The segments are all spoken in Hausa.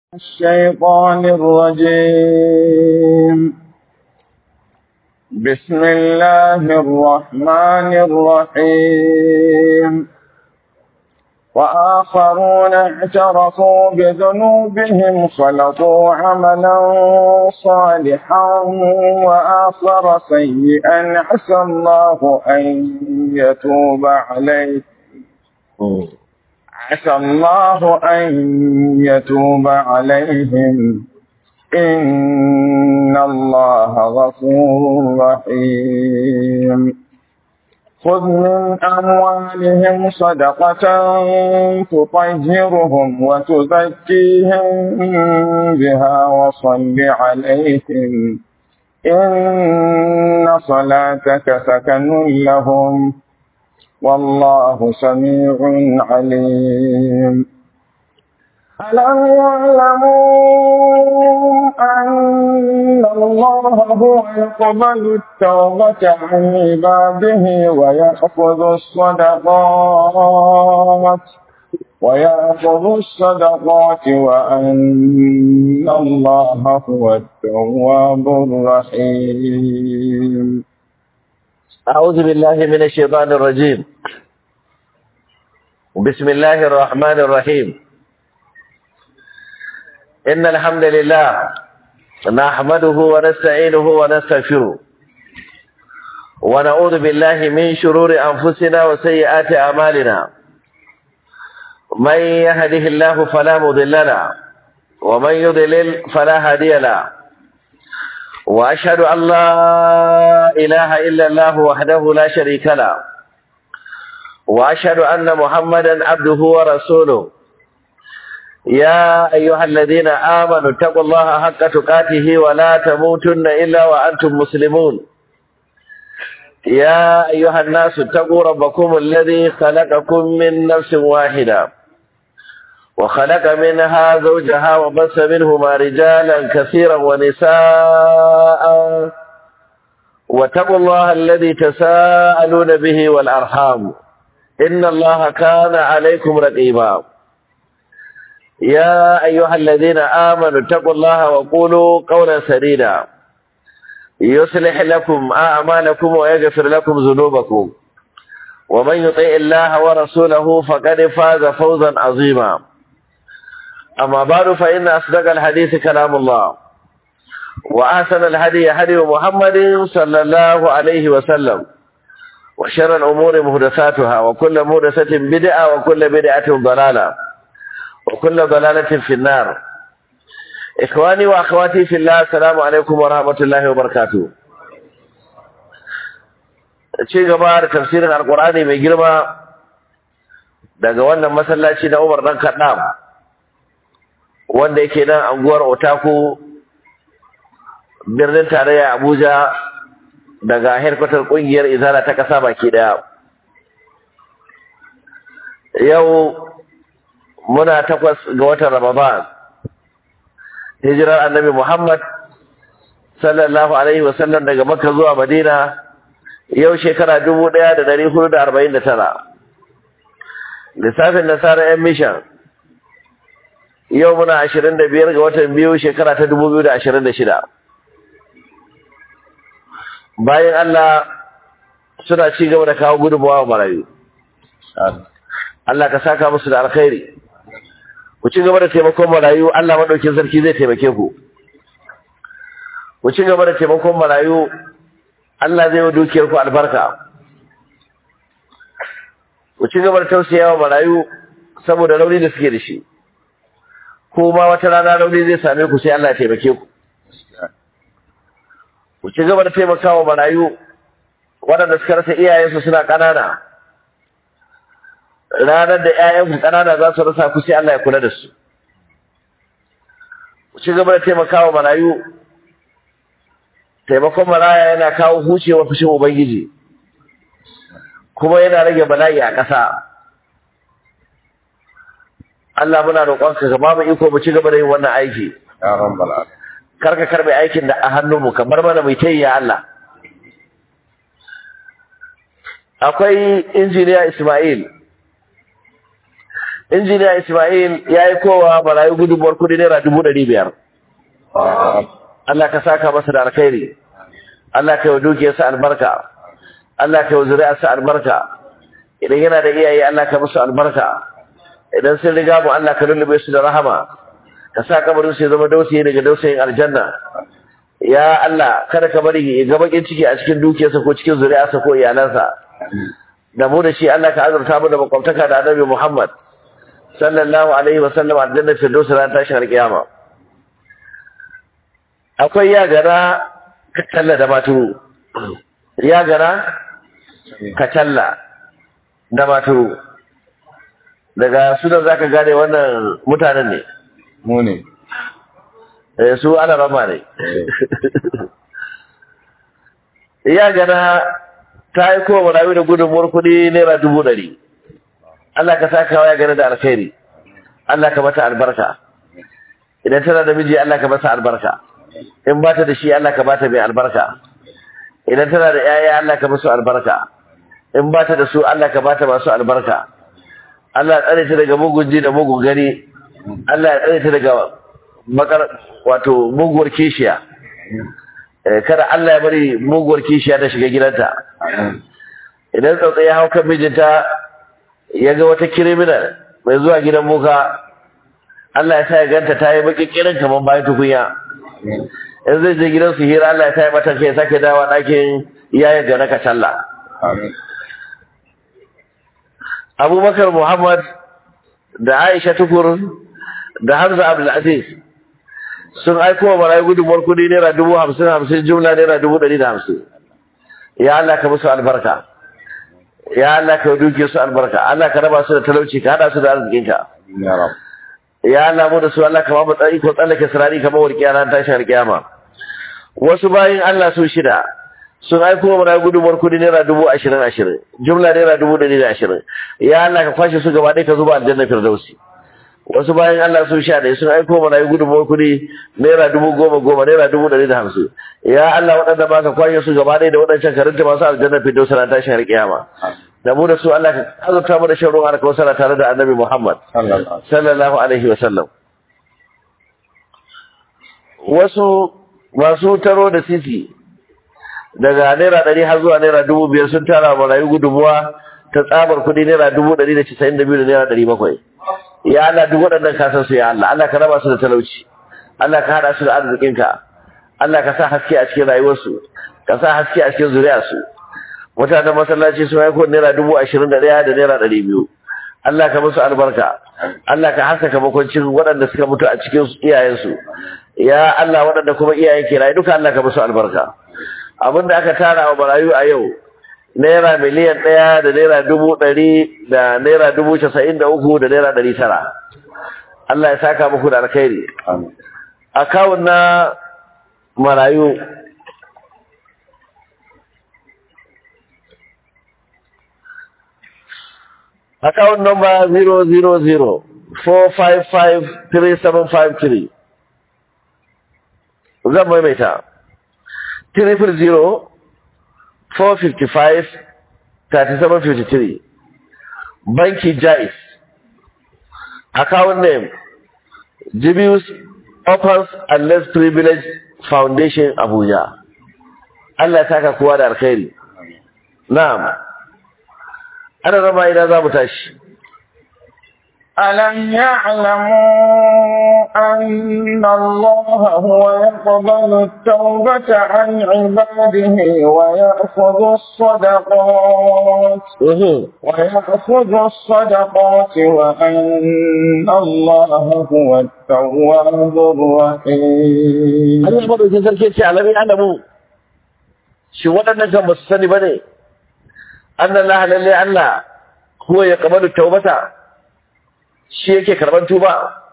الشيطان الرجيم بسم الله الرحمن الرحيم وآخرون اعترفوا بذنوبهم خلطوا عملا صالحا وآخر سيئا عسى الله أن يتوب عليه عسى الله أن يتوب عليهم إن الله غفور رحيم خذ من أموالهم صدقة تطهرهم وتزكيهم بها وصل عليهم إن صلاتك سكن لهم والله سميع عليم ألم يعلموا أن الله هو يقبل التوبة عن عباده ويأخذ الصدقات ويأخذ الصدقات وأن الله هو التواب الرحيم أعوذ بالله من الشيطان الرجيم بسم الله الرحمن الرحيم إن الحمد لله نحمده ونستعينه ونستغفره ونعوذ بالله من شرور أنفسنا وسيئات أعمالنا من يهده الله فلا مضل له ومن يضلل فلا هادي له وأشهد أن لا إله إلا الله وحده لا شريك له وأشهد أن محمدا عبده ورسوله يا أيها الذين آمنوا اتقوا الله حق تقاته ولا تموتن إلا وأنتم مسلمون يا أيها الناس اتقوا ربكم الذي خلقكم من نفس واحدة وخلق منها زوجها وبث منهما رجالا كثيرا ونساء واتقوا الله الذي تساءلون به والأرحام إن الله كان عليكم رقيبا يا أيها الذين آمنوا اتقوا الله وقولوا قولا سديدا يصلح لكم أعمالكم ويغفر لكم ذنوبكم ومن يطيع الله ورسوله فقد فاز فوزا عظيما أما بعد فإن أصدق الحديث كلام الله وأحسن الهدي هدي محمد صلى الله عليه وسلم وشر الأمور مهدساتها وكل مهدسة بدعة وكل بدعة ضلالة وكل ضلالة في النار إخواني وأخواتي في الله السلام عليكم ورحمة الله وبركاته ci gaba da tafsirin alkur'ani mai girma daga wannan masallaci na Umar dan Kaddam wanda yake nan anguwar Otaku birnin tarayya Abuja daga headquarter kungiyar Izala ta kasa baki daya yau muna takwas ga watan Ramadan hijirar Annabi Muhammad sallallahu alaihi wasallam daga Makka zuwa Madina yau shekara dubu ɗaya da ɗari hudu da arba'in da tara lissafin nasarar yan mishan yau muna ashirin da biyar ga watan biyu shekara ta dubu biyu da ashirin da shida bayan Allah suna ci gaba da kawo gudunmawa wa marayu Allah ka saka musu da alkhairi ku ci gaba da taimakon marayu Allah maɗaukin sarki zai taimake ku ku ci gaba da taimakon marayu Allah zai wa dukiyar ku albarka ku ci gaba da tausayawa marayu saboda rauni da suke da shi ko ma wata rana rauni zai same ku sai Allah ya taimake ku ku ci gaba da taimakawa marayu waɗanda suka rasa iyayensu suna ƙanana ranar da ƴaƴanku ƙanana za su rasa ku sai Allah ya kula da su ku ci gaba da taimakawa marayu taimakon maraya yana kawo hucewa fushin ubangiji kuma yana rage bala'i a ƙasa Allah muna roƙonka ka ba mu iko mu ci gaba da yin wannan aiki ya rabbal alamin kar ka karbe aikin da a hannunmu kamar mana mai tayi ya Allah akwai injiniya Ismail injiniya Ismail ya yi kowa marayu gudunmuwar kudi naira dubu ɗari biyar Allah ka saka masa da alkhairi Allah ka yi wa dukiyarsa albarka Allah ka yi wa zuri'arsa albarka idan yana da iyaye Allah ka musu albarka idan sun riga mu Allah ka lullube su da rahama ka sa kabarin su ya zama dausayi daga dausayin aljanna ya Allah kada ka bari ya ga bakin ciki a cikin dukiyarsa ko cikin zuri'arsa ko iyalansa da mu da shi Allah ka azurta mu da makwabtaka da Annabi Muhammad sallallahu alaihi wa sallam aljanna firdaus ran tashin alkiyama akwai ya gara kacalla da maturu ya gara kacalla da maturu daga sunan zaka gane wannan mutanen ne mu ne eh su ana rama ne ya gana ta yi kowa marawi da gudunmuwar kuɗi naira dubu ɗari Allah ka saka wa ya gana da alkhairi Allah ka mata albarka idan tana da miji Allah ka masa albarka in ba ta da shi Allah ka bata mai albarka idan tana da yaya Allah ka musu albarka in ba ta da su Allah ka bata masu albarka Allah ya tsare ta daga mugun ji da mugun gani Allah ya tsare ta daga makar wato muguwar kishiya Eh, kada Allah ya bari muguwar kishiya ta shiga gidanta idan tsautsayi ya hau kan mijinta ya ga wata kiriminal mai zuwa gidan muka Allah ya sa ya ganta ta yi baki kirin kamar bayan tukunya in zai je gidan su hira Allah ya sa ya mata kai sake dawa ɗakin iyayen ga na kacalla amin abubakar muhammad da aisha tukur da hamza abdulaziz sun aiko wa marayu gudunmuwar kudi naira dubu hamsin hamsin jumla naira dubu ɗari da hamsin ya Allah ka musu albarka ya Allah ka duke su albarka Allah ka raba su da talauci ka hada su da arzikinka ya rab ya Allah mu da su Allah ka ba mu tsari ko tsallake sirari kamar warkiya ran tashin alkiyama wasu bayin Allah su shida sun aiko wa marayu gudunmuwar kudi naira dubu ashirin ashirin jumla naira dubu ɗari da ashirin ya Allah ka kwashe su gaba ɗaya ka zuba aljanna firdausi wasu bayan Allah sun sha ɗaya sun aiko mana yi gudunmawar kuɗi naira dubu goma goma naira dubu ɗari da hamsin ya Allah waɗanda ba ka kwashe su gaba ɗaya da waɗancan karinta masu aljanna fito sana tashin har kiyama da mu da su Allah ka azurta mu da shan ruwan alkawasara tare da annabi Muhammad sallallahu sallallahu alaihi wa sallam wasu masu taro da sisi daga naira ɗari har zuwa naira dubu biyar sun tara wa marayu gudunmuwa ta tsabar kuɗi naira dubu ɗari da casa'in da biyu da naira ɗari bakwai ya Allah duk waɗannan kasan su ya Allah Allah ka raba su da talauci Allah ka hada su da arzikinka Allah ka sa haske a cikin rayuwarsu ka sa haske a cikin zuriyarsu mutanen masallaci sun haiko naira dubu ashirin da ɗaya da naira ɗari biyu Allah ka musu albarka Allah ka haskaka makwancin waɗanda suka mutu a cikin iyayensu ya Allah waɗanda kuma iyayen ke rayu duka Allah ka musu albarka abin da aka tara wa marayu a yau naira miliyan ɗaya da naira dubu ɗari da naira dubu casa'in da uku da naira ɗari tara Allah ya saka muku da alkhairi amin akawun na marayu akawun number 000 455 3753 zan maimaita 300 455 3753 banki jais account name Jibius Opens and Less Privileged Foundation Abuja Allah ya saka kowa da alkhairi na'am ana rama ina za mu tashi ألم يعلموا أن الله هو يقبل التوبة عن عباده ويأخذ الصدقات Mhm. ويأخذ الصدقات وأن الله هو التواب الرحيم Allah madaukin sarki ce alamin alamu shi waɗannan kan ba su sani ba ne annan la lalle Allah huwa ya kamalu taubata shi yake karban tuba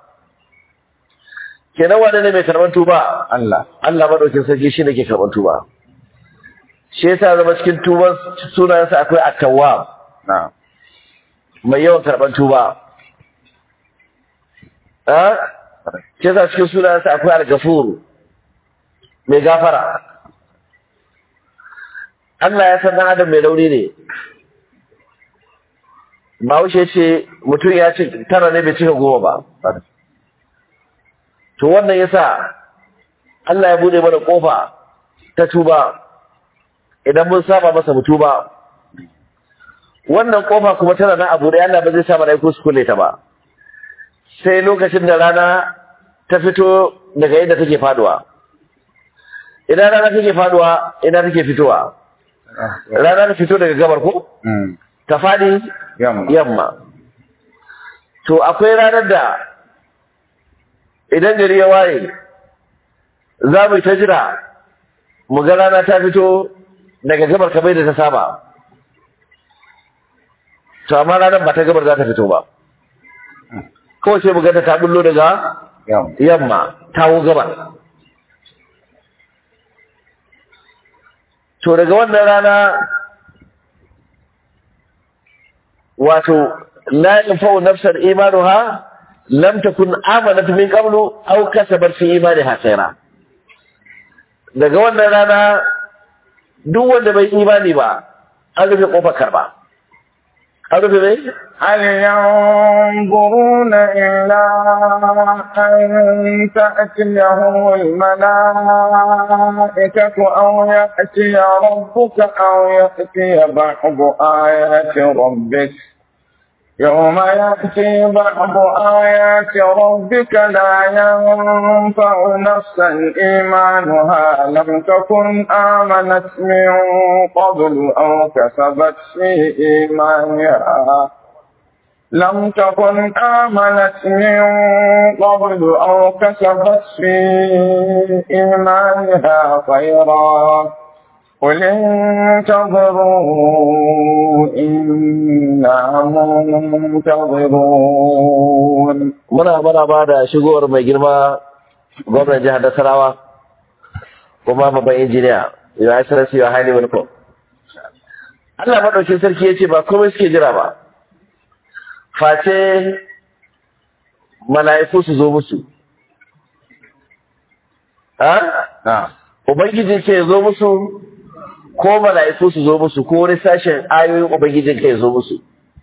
kenan wane ne mai karban tuba Allah Allah madaukin sarki shi ne ke karban tuba shi yasa zama cikin tuban sunayensa akwai at-tawwab na'am mai yawan karban tuba ah shi yasa cikin sunayensa akwai al-ghafur mai gafara Allah ya san dan adam mai rauni ne Bahaushe ce mutum ya ce tara ne bai cika goma ba. To wannan yasa Allah ya bude mana kofa ta tuba idan mun saba masa mu tuba. Wannan kofa kuma tana nan abu da Allah ba zai sa malaiku su kulle ta ba. Sai lokacin da rana ta fito daga yadda take faduwa. Idan rana take faduwa, ina take fitowa. Rana ta fito daga gabar ko? Ta fadi Yamma. yamma to akwai ranar da idan gari ya waye za mu yi ta jira mu ga rana ta fito daga gabar kamar da ta saba to amma ranar ba ta gabar za ta fito ba kawai sai mu ga ta bullo daga Yamma. yamma tawo gabar to daga wannan rana wato la yanfa'u nafsan imanuha lam takun amanat min qablu aw kasabat fi imaniha khayra daga wannan rana duk wanda bai imani ba an rufe kofar karba an rufe mai هل ينظرون إلا أن تأتيهم الملائكة أو يأتي ربك أو يأتي بعض آيات ربك يوم يأتي بعض آيات ربك لا ينفع نفسا إيمانها لم تكن آمنت من قبل أو كسبت في إيمانها لم تكن آمنت من قبل أو كسبت في إيمانها خيرا قل انتظروا إنا منتظرون muna muna ba da shigowar mai girma gwamnan jihar Nasarawa kuma babban injiniya ya yi sarasi wa hali welcome Allah maɗaukin sarki ya ce ba komai suke jira ba face mala'iku su zo musu ha نعم ubangiji ke zo musu ko mala'iku su zo musu ko wani sashen ayoyin ubangijin ka ya zo musu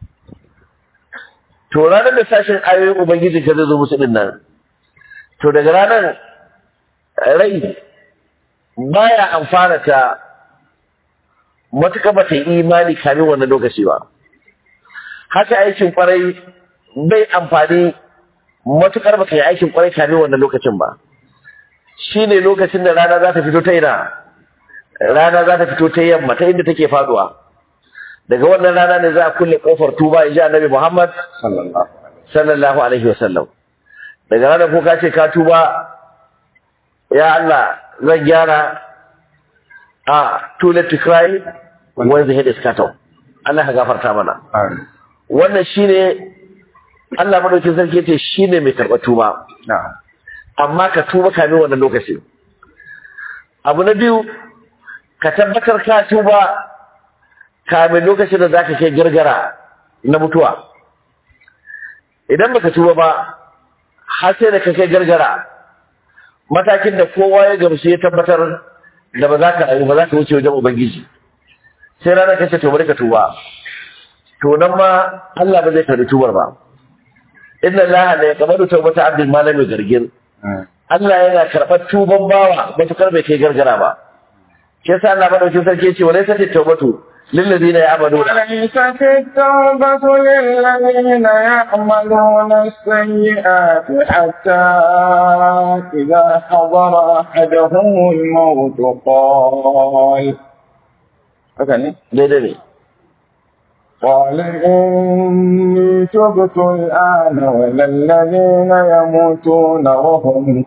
to ranar da sashen ayoyin ubangijin ka zai zo musu din nan to daga ranar rai baya amfana ta matuƙa ba ta yi imani kamin wannan lokaci ba haka aikin kwarai bai amfani matuƙar ba ka yi aikin kwarai kamin wannan lokacin ba shi ne lokacin da rana za ta fito ta ina rana za ta fito ta yamma ta inda take faduwa daga wannan rana ne za a kulle kofar tuba in ji annabi muhammad صلى الله عليه وسلم sallallahu alaihi wasallam daga ranar ko ka ce ka tuba ya Allah zan gyara a too late to cry when the head is cut off Allah ka gafarta mana آمين. wannan shine Allah madaukin sarki yace shine mai karɓar tuba نعم amma ka tuba kamin wannan lokaci abu na biyu ka tabbatar ka tuba kamin lokacin da zaka kai gargara na mutuwa idan baka tuba ba har sai da ka kai gargara matakin da kowa ya gamsu ya tabbatar da ba za ka rayu ba za ka wuce wajen ubangiji sai ranar kace to bari ka tuba to nan ma Allah ba zai karbi tubar ba inna Allah la yaqbalu tawbata abdin ma lam yugargir مم. Allah yana karɓar tuban bawa matukar bai kai gargara ba shi yasa Allah madaukin sarki ya ce wa laysa tawbatu lil ladina ya'maluna وليست التوبة للذين يعملون السيئات حتى إذا حضر أحدهم الموت قال أكني daidai ne قال إني تبت الآن ولا الذين يموتون وهم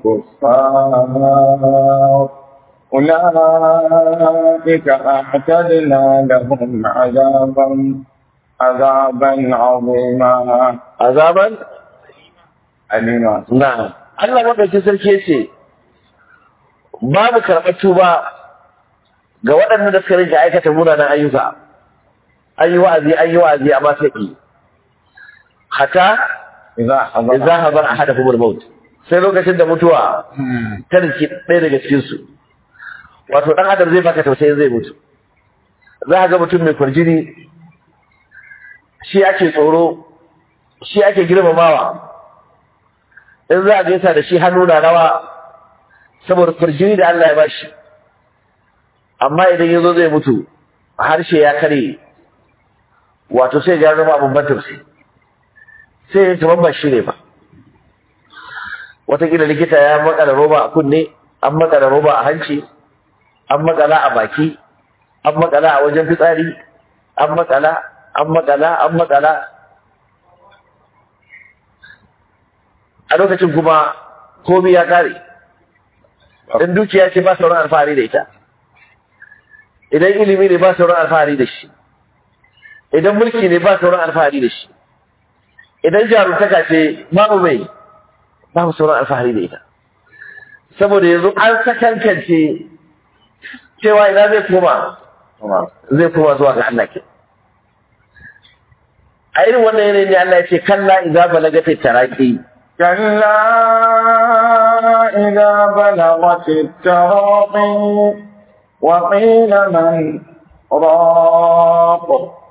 كفار أولئك أعتدنا لهم عذابا عذابا عظيما azaban أليما na'am Allah madaukin sarki ya ce babu karɓar tuba ga waɗanda da suka rinka aikata munanan ayyuka an yi wa'azi an yi wa'azi amma sai ki hata إذا حضر idza hadara ahadakum al-maut sai lokacin da mutuwa مم. ta riki ɗaya daga cikin su wato ɗan adam zai baka tausayin zai mutu za ka ga mutum mai kwarjini shi ake tsoro shi ake girmamawa in za a gaisa da shi hannu na rawa saboda farjini da Allah ya bashi amma idan ya zo zai mutu harshe ya kare wato sai ya zama abin ban tausayi sai ya kamar ba shi ne ba watakila likita ya makala roba a kunne an makala roba a hanci an makala a baki an makala a wajen fitsari an makala an makala an makala a lokacin kuma komi ya kare in dukiya ce ba sauran alfahari da ita idan ilimi ne ba sauran alfahari da shi idan mulki ne ba sauran alfahari da shi idan jarumtaka ce babu mai babu sauran alfahari da ita saboda yanzu an sakankance cewa ina zai koma zai koma zuwa ga Allah ke a irin wannan yanayin ne Allah ya ce kalla idza balagati taraqi كلا إذا بلغت التراقي وقيل من راق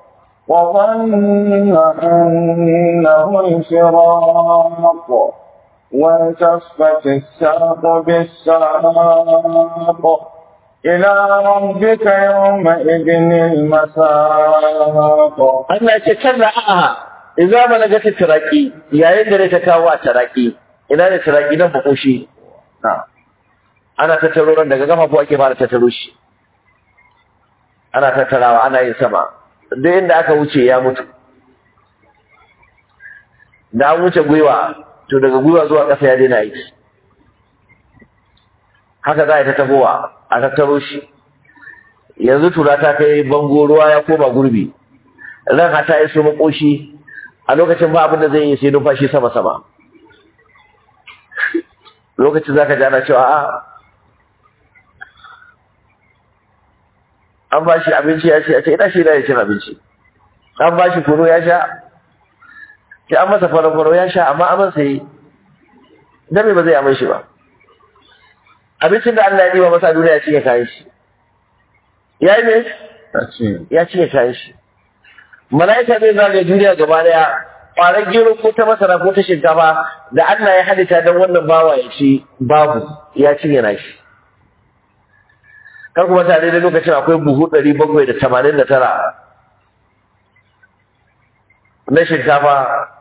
وظن أنه الفراق والتفت الساق بالساق إلى ربك يومئذ المساق Allah ya ce kalla a'a idza balagati taraqi yayin da ta kawo a taraqi ina ne taraqi nan makoshi نعم ana tattaro ran daga gafafu ake fara tattaro shi ana tattarawa ana yin sama duk inda aka wuce ya mutu da an wuce gwiwa to daga gwiwa zuwa ƙasa ya daina aiki haka za a yi ta tafowa a tattaro shi yanzu tura ta kai bango ruwa ya koma gurbi ran hata iso makoshi a lokacin ba abin da zai yi sai numfashi sama sama lokacin za ka ji ana cewa a an ba shi abinci ya ce a ce ina shi ya cin abinci an ba shi kuro ya sha sai an masa faro-faro ya sha amma aman sai dame ba zai amai shi ba abincin da Allah ya ɗiba masa duniya ya cinye kayan shi ya yi ne أشي. ya cinye kayan shi mala'ika zai zagaye duniya gaba daya ƙwarar gero ko ta masara ko ta shinkafa da Allah ya halitta don wannan bawa ya ci babu ya cinye na shi kar kuma tare da lokacin akwai buhu ɗari bakwai da tamanin da tara na shinkafa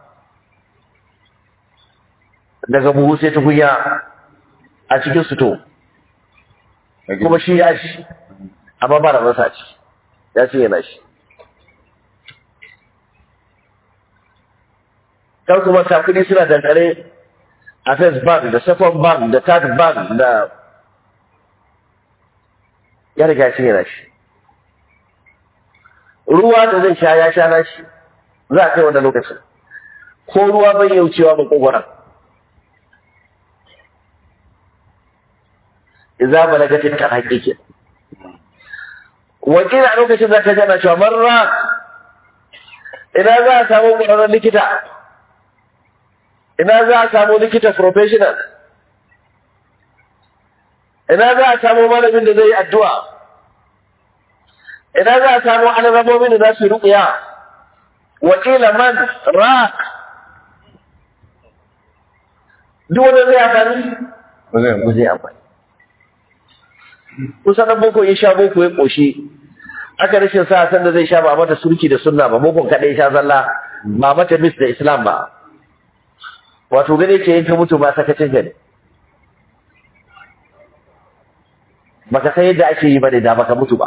daga buhu sai tukunya a cikin suto kuma shi ya ci amma ba da masa ci ya cinye na shi kan kuma kafin suna dankare a first bank da second bank da third bank da ya riga shi yana shi ruwa da zai sha ya sha na shi za a kai wanda lokacin ko ruwa bai yaucewa ba kogwara iza balagatin ta haƙiƙi wakil a lokacin za ka jana cewa marra ina za a samu ƙwararren likita ina za a samu likita professional ina za a samu malamin da zai yi addu'a ina za a samu alrabomin da za su ruƙiya wakila man ra duk wanda zai amfani ba zai ba zai amfani kusan nan boko ya sha boko ya ƙoshi aka rashin sa san da zai sha ba a mata surki da sunna ba bokon kaɗai ya sha zalla ba mata mis da islam ba wato gane ke yin ta mutu ba sakacin gani baka san yadda ake yi bane da baka mutu ba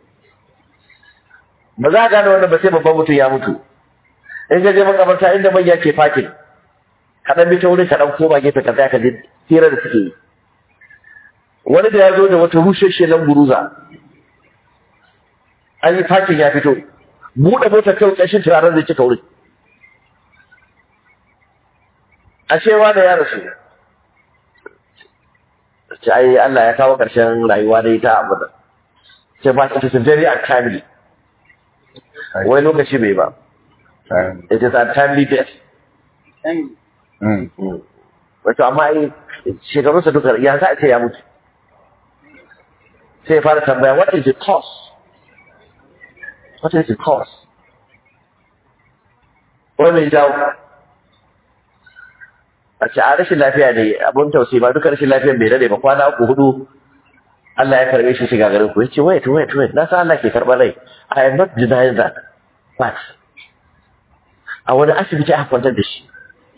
ba za a gane wannan ba sai babban mutum ya mutu in ga je makabarta inda manya ke fakin kaɗan bi ta wurin kaɗan koma gefe ka tsaya ka ji hira da suke yi wani da ya zo da wata rusheshe nan buruza an yi fakin ya fito buɗe motar kai ƙarshen turaren zai cika wurin ashe da ya rasu ce ai Allah ya kawo ƙarshen rayuwa da ita abu da ce ba it is very untimely wai lokaci bai ba it is untimely death Mm. wato amma ai shekarunsa duka ya za a ce ya mutu sai ya fara tambaya what is the cause what is the cause ko mai jawo a ce a rashin lafiya ne abun tausayi ba duka rashin lafiyan bai dade ba kwana uku hudu Allah ya karbe shi shiga garin ku yace wait wait wait na san Allah ke karɓar rai I am not denying that but a wani asibiti aka kwantar da shi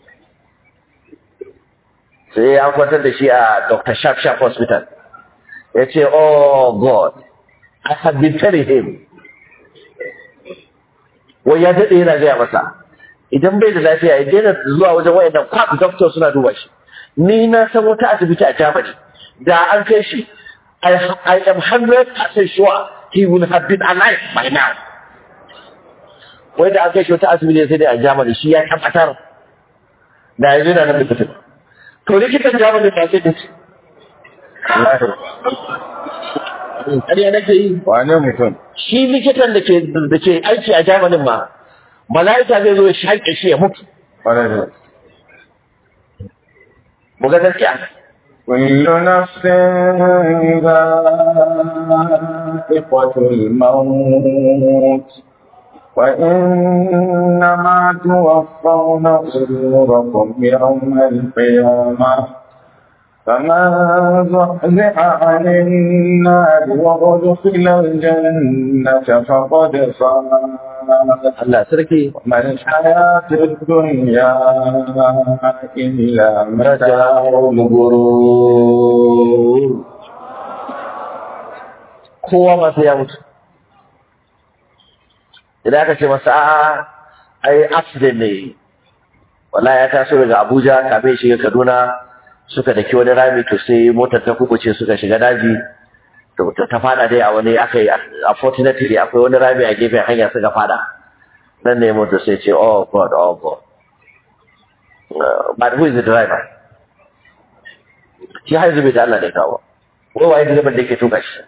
sai an kwantar da shi a Dr. Sharp Sharp Hospital ya ce oh God I have been telling him wai ya daɗe yana gaya masa idan bai da lafiya ya daina zuwa wajen wayannan kwab doctor suna duba shi ni na san wata asibiti a Germany da an kai shi I, I am 100% sure he will have been alive by now wai da an kai shi wata asibiti sai dai a Germany shi ya tabbatar da yanzu yana nan da fitin to likitan Germany ba sai da shi ƙarya nake yi wane mutum shi likitan da ke da ke aiki a Germany ma mala'ika zai zo ya shaƙe shi ya mutu ƙwarai da mu ga gaskiya كل نفس ذائقة الموت وإنما توفون أجوركم يوم القيامة فمن زحزح عن النار وأدخل الجنة فقد فاز Allah sarki ما الحياة الدنيا إلا متاع الغرور kowa ma sai ya mutu idan aka ce masa a ai accident ne wallahi ya taso daga Abuja kafin shiga Kaduna suka daki wani rami to sai motar ta kubuce suka shiga daji to ta- ta fada dai a wani aka yi unfortunately akwai wani rami a gefen hanya suka fada nan ne motar sai ce oh god oh god Uh, but who is the driver shi har zube da Allah ne kawo wai waye direban da yake tuka shi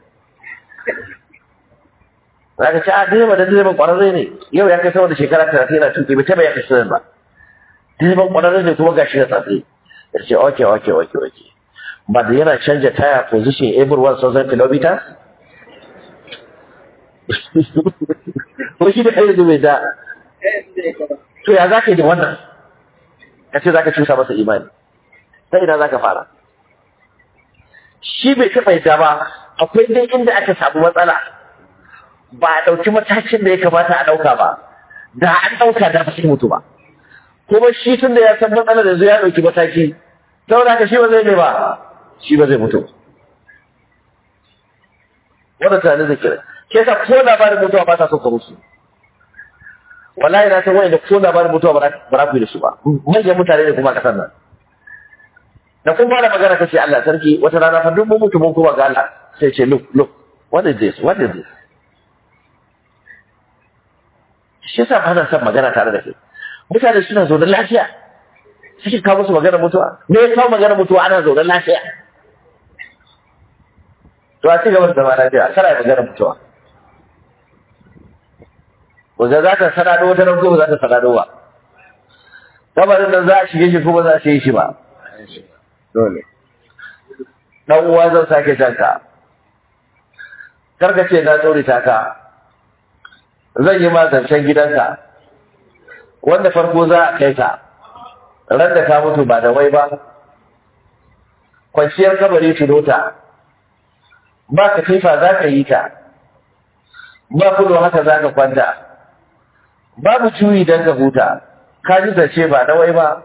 za ka ce a direban da direban kwararre ne yau ya kai sama da shekara talatin yana tuki bai taba ya kai sanar ba direban kwararre ne kuma gashi na tsatsi ya ce okay okay okay okay but yana canja tire position every 1000 kilometers ko shi da kai da bai da to ya za ka yi da wannan ka ce za ka cusa masa imani sai ina za ka fara shi bai taɓa yadda ba akwai dai inda aka samu matsala ba a ɗauki matakin da ya kamata a ɗauka ba da an ɗauka da ba sai mutu ba kuma shi tun da ya san matsalar da ya ɗauki mataki saboda haka shi ba zai mai ba shi ba zai mutu wanda tunanin zai kira ke sa ko labarin mutuwa ba ta son ka musu wallahi na san wani da ko labarin mutuwa ba za ku yi da su ba manyan mutane ne kuma a ƙasar nan da kun fara magana kace Allah sarki wata rana fa duk mun mutu mun kuma ga Allah sai ce look look what is this what is this shi yasa ba na son magana tare da kai mutane suna zaune lafiya suke kawo musu magana mutuwa me ya kawo magana mutuwa ana zaune lafiya to a ci gaba da zama lafiya kana magana mutuwa wanda za ta sanado wata nan ko ba za ta sanado ba kabarin nan za a shige shi ko ba za a shige shi ba dole dan uwa zan sake janka karka ce na tsori ta ka zan yi ma zancen gidanka wanda farko za a kai ka ran da ka mutu ba da wai ba kwanciyar kabari tunota ba ka tifa za ka yi ta ba kudo haka za ka kwanta babu juyi don ka huta ka ji zance ba da wai ba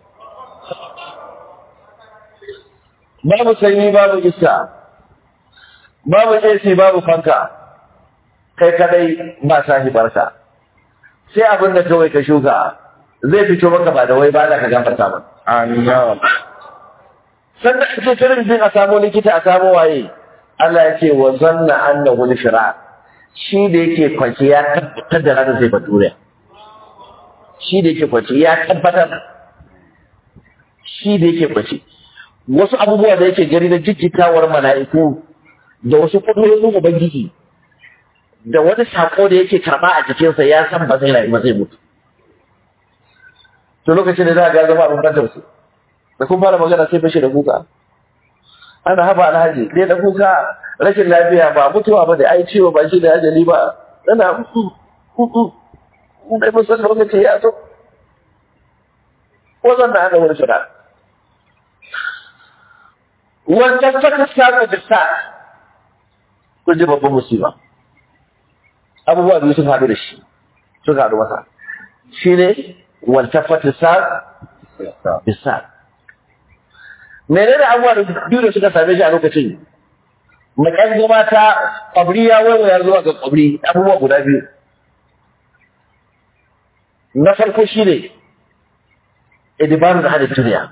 babu sanyi babu iska babu AC babu fanka kai kadai ba sahibarka sai abin da kawai ka shuka zai fito maka ba da wai ba da ka gafarta ba Allah sannan ake kirin din a samu likita a samu waye Allah ya ce wa zanna annahu al-shira shi da yake kwanci ya tabbatar da ranar zai bature shi da yake kwanci ya tabbatar shi da yake kwanci wasu abubuwa da yake gari na jijjitawar mala'iku da wasu kudurorin ubangiji da wani sako da yake karba a jikinsa ya san ba zai rayu ba zai mutu to lokacin da za a ga zama abin bantar su da kun fara magana sai fashe da kuka ana haba alhaji ne da kuka rashin lafiya ba mutuwa ba da ai ciwo ba shi da ajali ba ana dai mun san lokaci ya zo ko zan na ana wani shida wannan saka saka da sa kun ji babban musiba abubuwa biyu sun haɗu da shi sun haɗu masa shi ne waltafata sa bisa menene abubuwa da biyu da suka same shi a lokacin maƙyan gama ta ƙwabri ya waiwaya zuwa ga ƙwabri abubuwa guda biyu na farko shi ne idibaru da hada duniya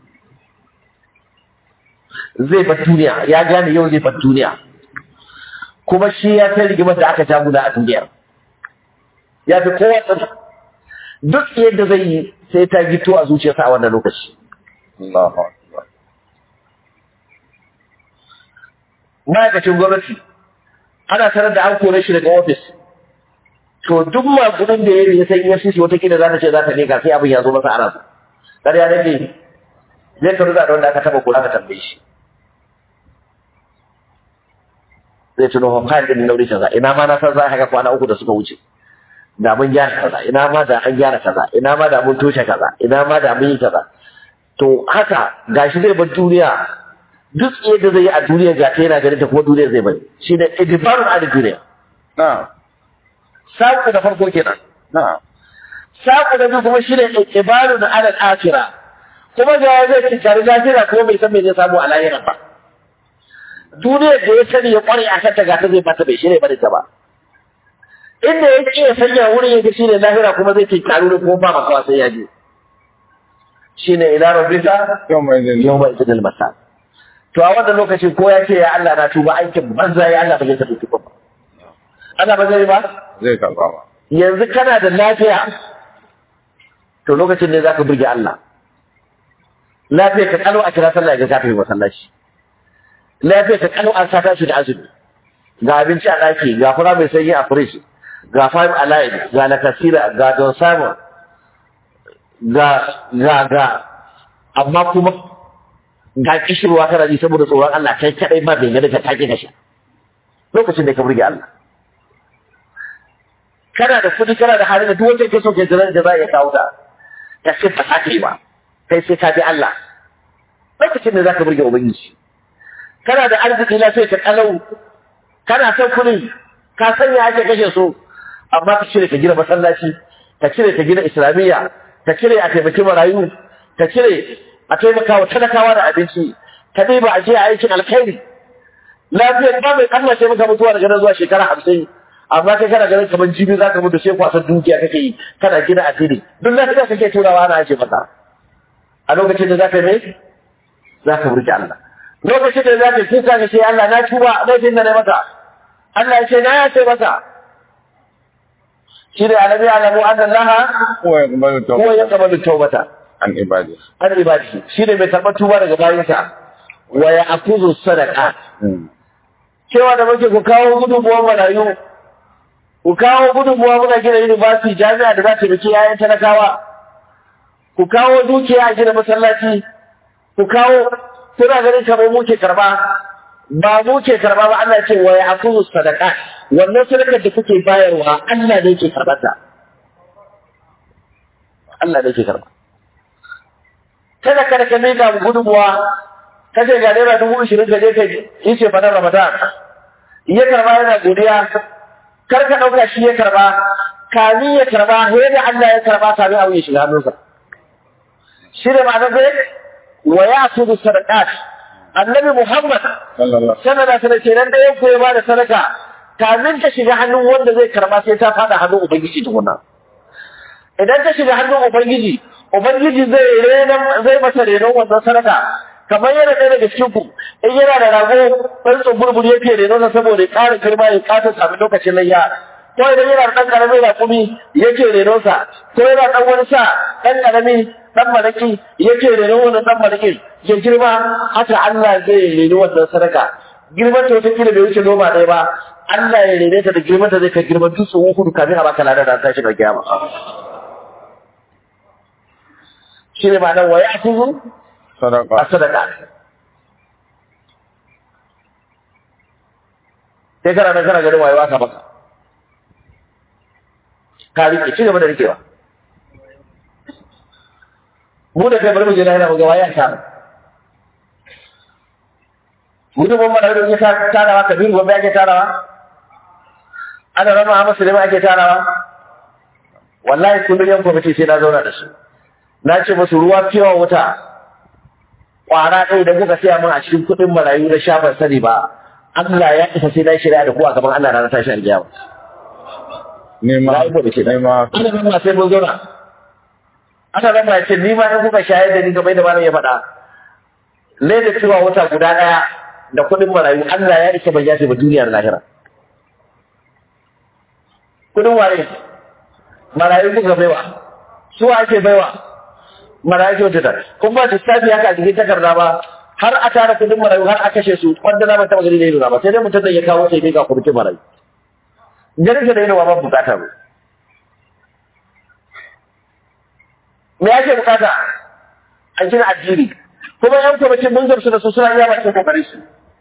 zai bar duniya ya gane yau zai bar duniya kuma shi ya kai rigimar da aka ja guda a duniyar ya fi kowa tsada duk yadda zai yi sai ta gito a zuciyarsa a wannan lokaci Allahu Akbar. ma'aikacin gwamnati ana sanar da an kore shi daga ofis to duk makudin da ya yi ya san EFCC watakila za ta ce za ta leka sai abin ya zo masa ana ƙarya nake zai karu da wanda aka taba kula ka tambaye shi zai tuno hon kayan din nauri kaza ina ma na san za a haka kwana uku da suka wuce da mun gyara kaza ina ma da an gyara kaza ina ma da mun toshe kaza ina ma da mun yi kaza to haka gashi zai bar duniya duk yadda zai yi a duniya ga ta yana ganin ta kuma duniya zai bari shi ne idibarun a duniya Na'am. saƙo da farko kenan Na'am. saƙo da biyu kuma shi ne ibarun alal akira kuma ga ya zai cinkari lafiya kuma bai san me zai samu a lahiran ba duniyar da ya sani ya kware a kanta gata zai bata bai shirya bane ta ba inda ya ƙi ya sanya wurin ya shi ne lahira kuma zai cinkari ne kuma ba makawa sai ya je shi ne ila rabbika Yau mai zai yau mai idil masa to a wannan lokacin ko ya ce ya Allah na tuba aikin banza ya Allah ba zai tafi tuba ba Allah ba zai ba zai karɓa ba. yanzu kana da lafiya to lokacin ne zaka burge Allah lafiya ka kalo a kira sallah ga kafin masallaci lafiya ka kalo an sata shi da azumi ga abinci a daki ga fura mai sanyi a fridge ga five alive ga lakasira ga don samun ga ga ga amma kuma ga kishirwa kana ji saboda tsoron Allah kai kadai ma bai gani ka take ka sha lokacin da ka burge Allah kana da kudi kana da hali da duk wanda yake so ke jiran da za ya kawo ta ka ce ba ta kai ba kai sai ka bi Allah lokacin da zaka burge ubangiji kana da arziki na sai ka kalau kana son kudi ka sanya ake kashe so amma ka cire ka gina masallaci ka cire ka gina islamiyya ka cire a taimaki marayu ka cire a taimaka wa talakawa da abinci ka ɗiba a je a aikin alkhairi lafiyar ba mai Allah sai maka mutuwa daga nan zuwa shekara hamsin amma kai kana ganin kamar jibi za ka mutu sai kwasan dukiya kake yi kana gina asiri duk lafiya kake turawa ana ake maka a lokacin da za ka yi za ka burki Allah lokacin da za ka yi kuka ka ce Allah na tuba laifin da na maka Allah ya ce na ya ce maka shi ne alabi alamu an Allah Kowa ya kuma da ko ya kama da taubata an ibadi. an ibadi shi ne mai karɓar tuba daga bayansa wa ya akuzu sadaka cewa da muke ku kawo gudunmuwar marayu ku kawo gudunmuwa muna gina university jami'a da za ta biki yayan talakawa ku kawo dukiya a gina masallaci ku kawo kuna ganin kamar muke karba ba muke karba ba Allah ce wa ya akuzu sadaka wannan sadakar da kuke bayarwa Allah ne ke karbar ta Allah ne ke karba kada kada ka miƙa mu gudunmuwa ka ce ga naira dubu ishirin ka je ka yi ce fadar ramadan ya karba yana godiya kar ka ɗauka shi ya karba kamin ya karba sai da Allah ya karba kamin abu ya shiga hannunsa shi ne ma'anar zai wa ya su da sadaqat annabi Muhammad Sallallahu. sanana sana ce nan da ya koyi ba da sadaka kamin ta shiga hannun wanda zai karba sai ta fada hannun ubangiji tukuna idan ta shiga hannun ubangiji ubangiji zai renon zai masa renon wannan sadaka kamar yana ɗaya daga cikin ku in yana da rago ɗan tsumburbur yake renon sa saboda ya ƙara girma ya ƙasa sami lokacin layya ko idan yana da ɗan ƙaramin raƙumi yake renon sa ko yana ɗan wani sa ɗan ƙarami ɗan malaki yake renon wannan ɗan malaki ya girma haka Allah zai reni wannan sadaka girman ta wata kila bai wuce noma ɗaya ba Allah ya rene ta da girman ta zai kai girman dutsen hudu kamin a baka lada da ta shiga kiyama shi ne ma'anar wa ya kuzu a Sadaka. sadaka sai kana nan kana ganin wayewa ka maka ka rike ci gaba da rikewa mu da kai bari mu je lahira mu ga waye asara gudunmu mana da ya tarawa kabiru gobe ake tarawa ana rama a musulmi ake tarawa wallahi kullum yan kwamiti sai na zauna da su na ce musu ruwa fiyawa wuta kwara ɗaya da kuka siya min a cikin kuɗin marayu na shafar sani ba Allah ya isa sai na shirya da ku a gaban Allah ranar tashi alƙiyama Nema, Na yi kwamiti na. nema, ana rama sai mun zauna ana rama ya ce ni ma in kuka shayar da ni kamar da malam ya faɗa ne da cewa wata guda ɗaya da kuɗin marayu Allah ya isa bai yafe ba duniyar lahira kuɗin ware marayu kuka baiwa su ake baiwa marayu kyautu ta kun ba su sabi haka a cikin takarda ba har a tara kuɗin marayu har a kashe su wanda na ban taɓa gani da ido ba sai dai mutum da ya kawo sai dai ga kwamitin marayu ganin da ido ba ban bukata ba me ake bukata a gina addini kuma yan kwamitin mun gamsu da su suna iya bakin kokarin su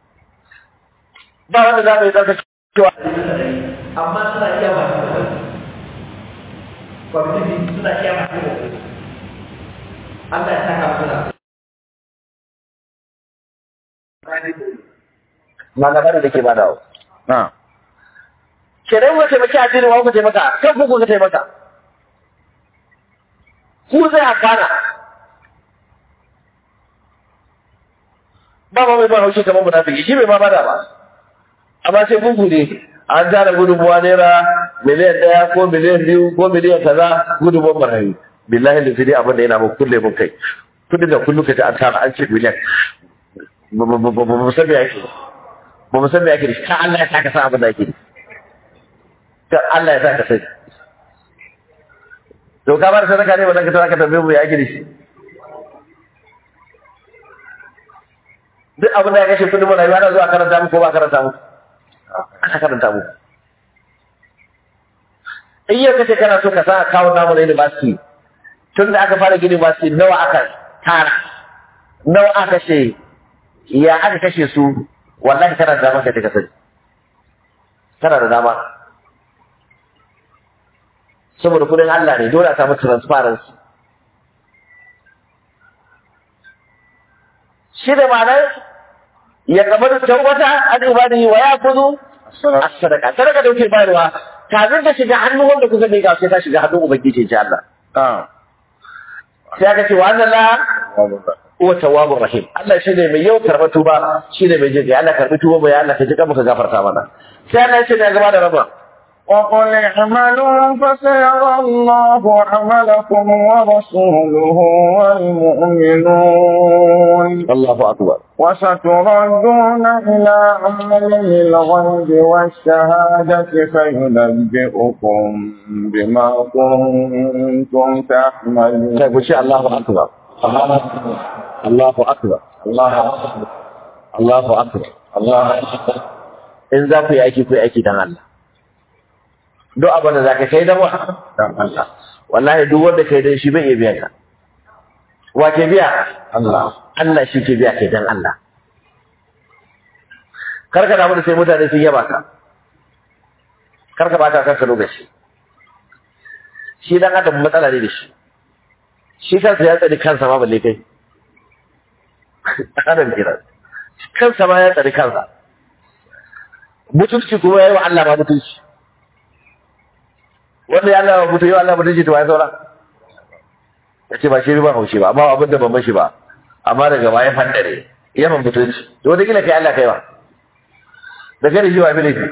ba wanda za mu yi tsarka cewa amma suna iya bakin kokarin kwamitin suna iya bakin kokarin Allah ya saka musu da malamai da ke badawa na, kenan ku taimaki addini wa ku taimaka kan ku ku taimaka ku zai amfana ba ma mai ba haushi kamar munafiki shi bai ma bada ba amma sai gungu ne an tara gudunmuwa naira miliyan ɗaya ko miliyan biyu ko miliyan kaza gudunmuwan marayu billahi da fili abin da yana mun kulle mun kai kudin da kullum ka ta an tara an ce miliyan ba mu san me yake ba mu san me yake da shi ta Allah ya saka san abin da yake da ta Allah ya saka sai to ka bar sadaka ne wannan ka tara ka tambaye mu ya yake da shi duk abin da ya kashe kudin marayu ana zuwa karanta mu ko ba karanta mu ana karanta mu in yau kace kana so ka sa akawun namu na university tun da aka fara gini university nawa aka tara nawa aka kashe ya aka kashe su wallahi kana da dama ka ka sani kana da dama saboda kudin Allah ne dole a samu transparency shi da ma'anar ya kamar tawbata an ibadihi wa yakudu Assalamu as-sadaqa sadaka da kuke bayarwa kafin ta shiga hannun wanda kuka bai sai ta shiga hannun ubangiji insha Allah na, sai aka ce wa anna la wa huwa tawwabur rahim Allah shi ne mai yau karɓar tuba shi ne mai jin Allah karɓi tuba mai Allah ka ji ka gafarta mana sai Allah ya ce da gaba da raba وقل اعملوا فسيرى الله عملكم ورسوله والمؤمنون Allahu akbar وستردون إلى عالم الغيب والشهادة فينبئكم بما كنتم تعملون sai ku ce Allahu akbar Allahu akbar Allahu akbar Allahu akbar Allahu akbar in za ku yi aiki ku yi aiki dan Allah duk abin da za ka kai dan wa dan Allah wallahi duk wanda kai dan shi bai iya biya ka wa ke biya Allah Allah shi ke biya kai dan Allah kar ka damu da sai mutane sun yaba ka kar ka bata kanka lokaci shi dan adam matsala ne da shi shi kansa ya tsari kansa ma balle kai adam kira kansa ma ya tsari kansa mutunci kuma ya yi wa Allah ma mutunci wanda ya Allah mutu yau Allah mutunci to ya saura ya ce ba shi ba haushi ba amma abin da ban mashi ba amma daga baya fandare ya ban mutunci to wata kila kai Allah kai ba da kai da shi ba fi laifi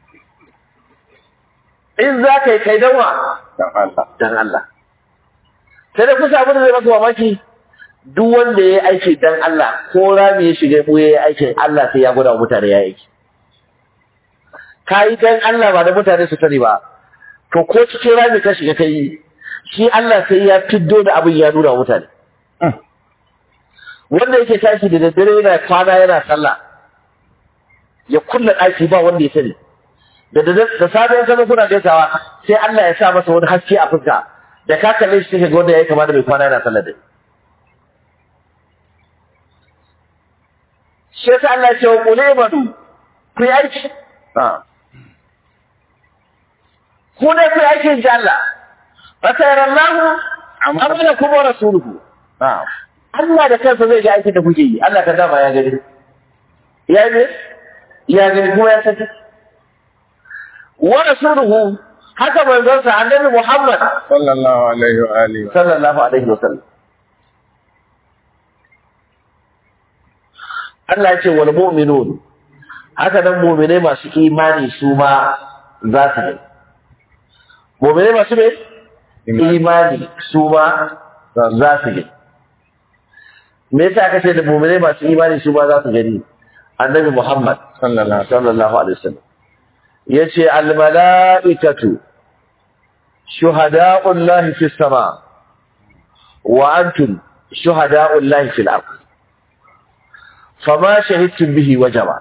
in za ka yi kai dan wa dan Allah dan Allah sai da kusa abin da zai maka mamaki duk wanda ya yi aiki dan Allah ko rami ya shiga mu ya yi aikin Allah sai ya gwada wa mutane ya yi aiki ka yi dan Allah ba da mutane su sani ba to ko cikin rami ka shiga ka yi shi Allah sai ya fiddo da abin ya nuna wa mutane wanda yake tashi da daddare yana kwana yana sallah ya kulla ɗaki ba wanda ya sani da da da safe in kaga kuna gaisawa sai Allah ya sa masa wani haske a fuska da ka kalle shi kake ga wanda yayi kama da mai kwana yana sallah dai shi yasa Allah ya ce wa qul ibadu ku yi aiki na ku ne ku yi aiki inji Allah fa sayarallahu amalakum wa rasuluhu na'am Allah da kansa zai ga aikin da kuke yi Allah ka dama ya gani ya ne ya gani kuma ya saki wa rasuluhu haka manzon sa annabi Muhammad sallallahu alaihi wa alihi sallallahu alaihi wasallam Allah ya ce wal mu'minun haka nan mu'minai masu imani su ma za su gani mu'minai masu me imani su ma za su gani me yasa aka ce da mu'minai masu imani su ma za su gani annabi Muhammad sallallahu sallallahu alaihi wasallam yace al malaikatu shuhada'ullahi fis sama wa antum shuhada'ullahi fil ard fama shahidtum bihi wajaba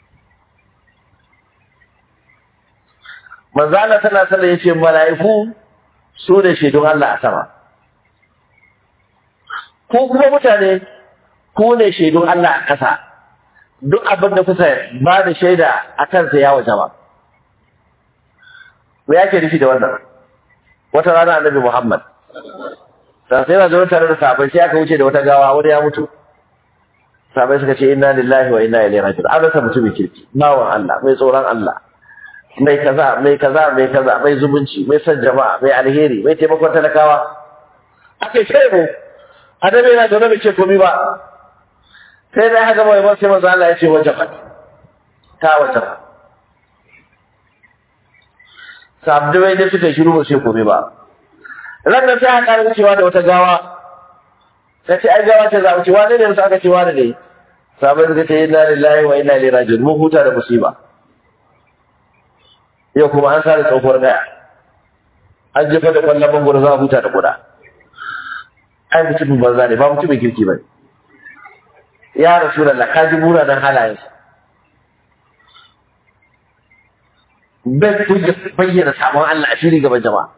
manzo Allah sallallahu alaihi wasallam yace mala'iku su ne shaidun Allah a sama ko kuma mutane ku ne shaidun Allah a ƙasa duk abin da kusa ba da shaida a kansa ya waje ba. Me yake nufi da wannan? Wata rana annabi Muhammad. Sai sai na zo tare da sahabbai sai aka wuce da wata gawa wani ya mutu. Sahabbai suka ce inna lillahi wa inna ilaihi raji'un. An rasa mutumin kirki, bawan Allah, mai tsoron Allah. Mai kaza, mai kaza, mai kaza, mai zumunci, mai son jama'a, mai alheri, mai taimakon talakawa. Aka yi mu. Annabi yana zaune bai ce komai ba. sai da haka mai sai manzo Allah ya ce wajabat ta wajabat sabdai da suka shiru ba sai komai ba ranar sai aka wucewa da wata gawa ta ce ai gawa ce za a wuce wani ne musu aka ce wani ne sabai suka ce inna lillahi wa inna ilaihi raji'un mun huta da musiba yau kuma an sare tsohuwar gaya an jefa da kwallon mangoro za a huta da kuda ai mutumin banza ne ba mutumin kirki ba ne ya rasulallah ka ji munanan halayensa bai kuka bayyana sabon Allah a fili gaban jama'a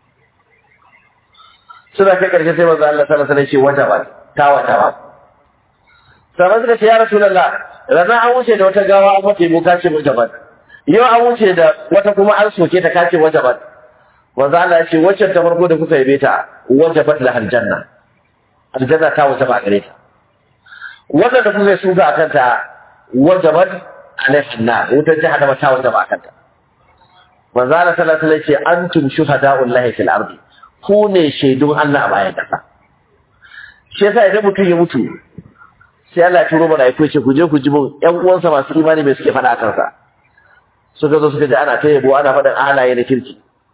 suna kai karshe sai manzo Allah sallallahu alaihi wasallam ce wata ba ta wata ba sabai suka ce ya rasulallah rana an wuce da wata gawa an mace mu kace wata ba yau an wuce da wata kuma an soke ta kace wata ba manzo Allah ya ce wacce ta farko da kuka yabe ta wajabat la aljanna aljanna ta wata ba gare ta wannan da kuka suka a kanta wajabat alaihi na wutar jahannama ta wajaba a kanta manzo Allah sallallahu alaihi wasallam ce antum shuhada'ullahi fil ardi ku ne shaidun Allah a bayan kasa shi yasa idan mutum ya mutu sai Allah ya turo mana ya ce ku je ku ji mun ƴan uwansa masu imani mai suke faɗa a kansa suka zo suka ji ana ta yabo ana faɗin halaye na kirki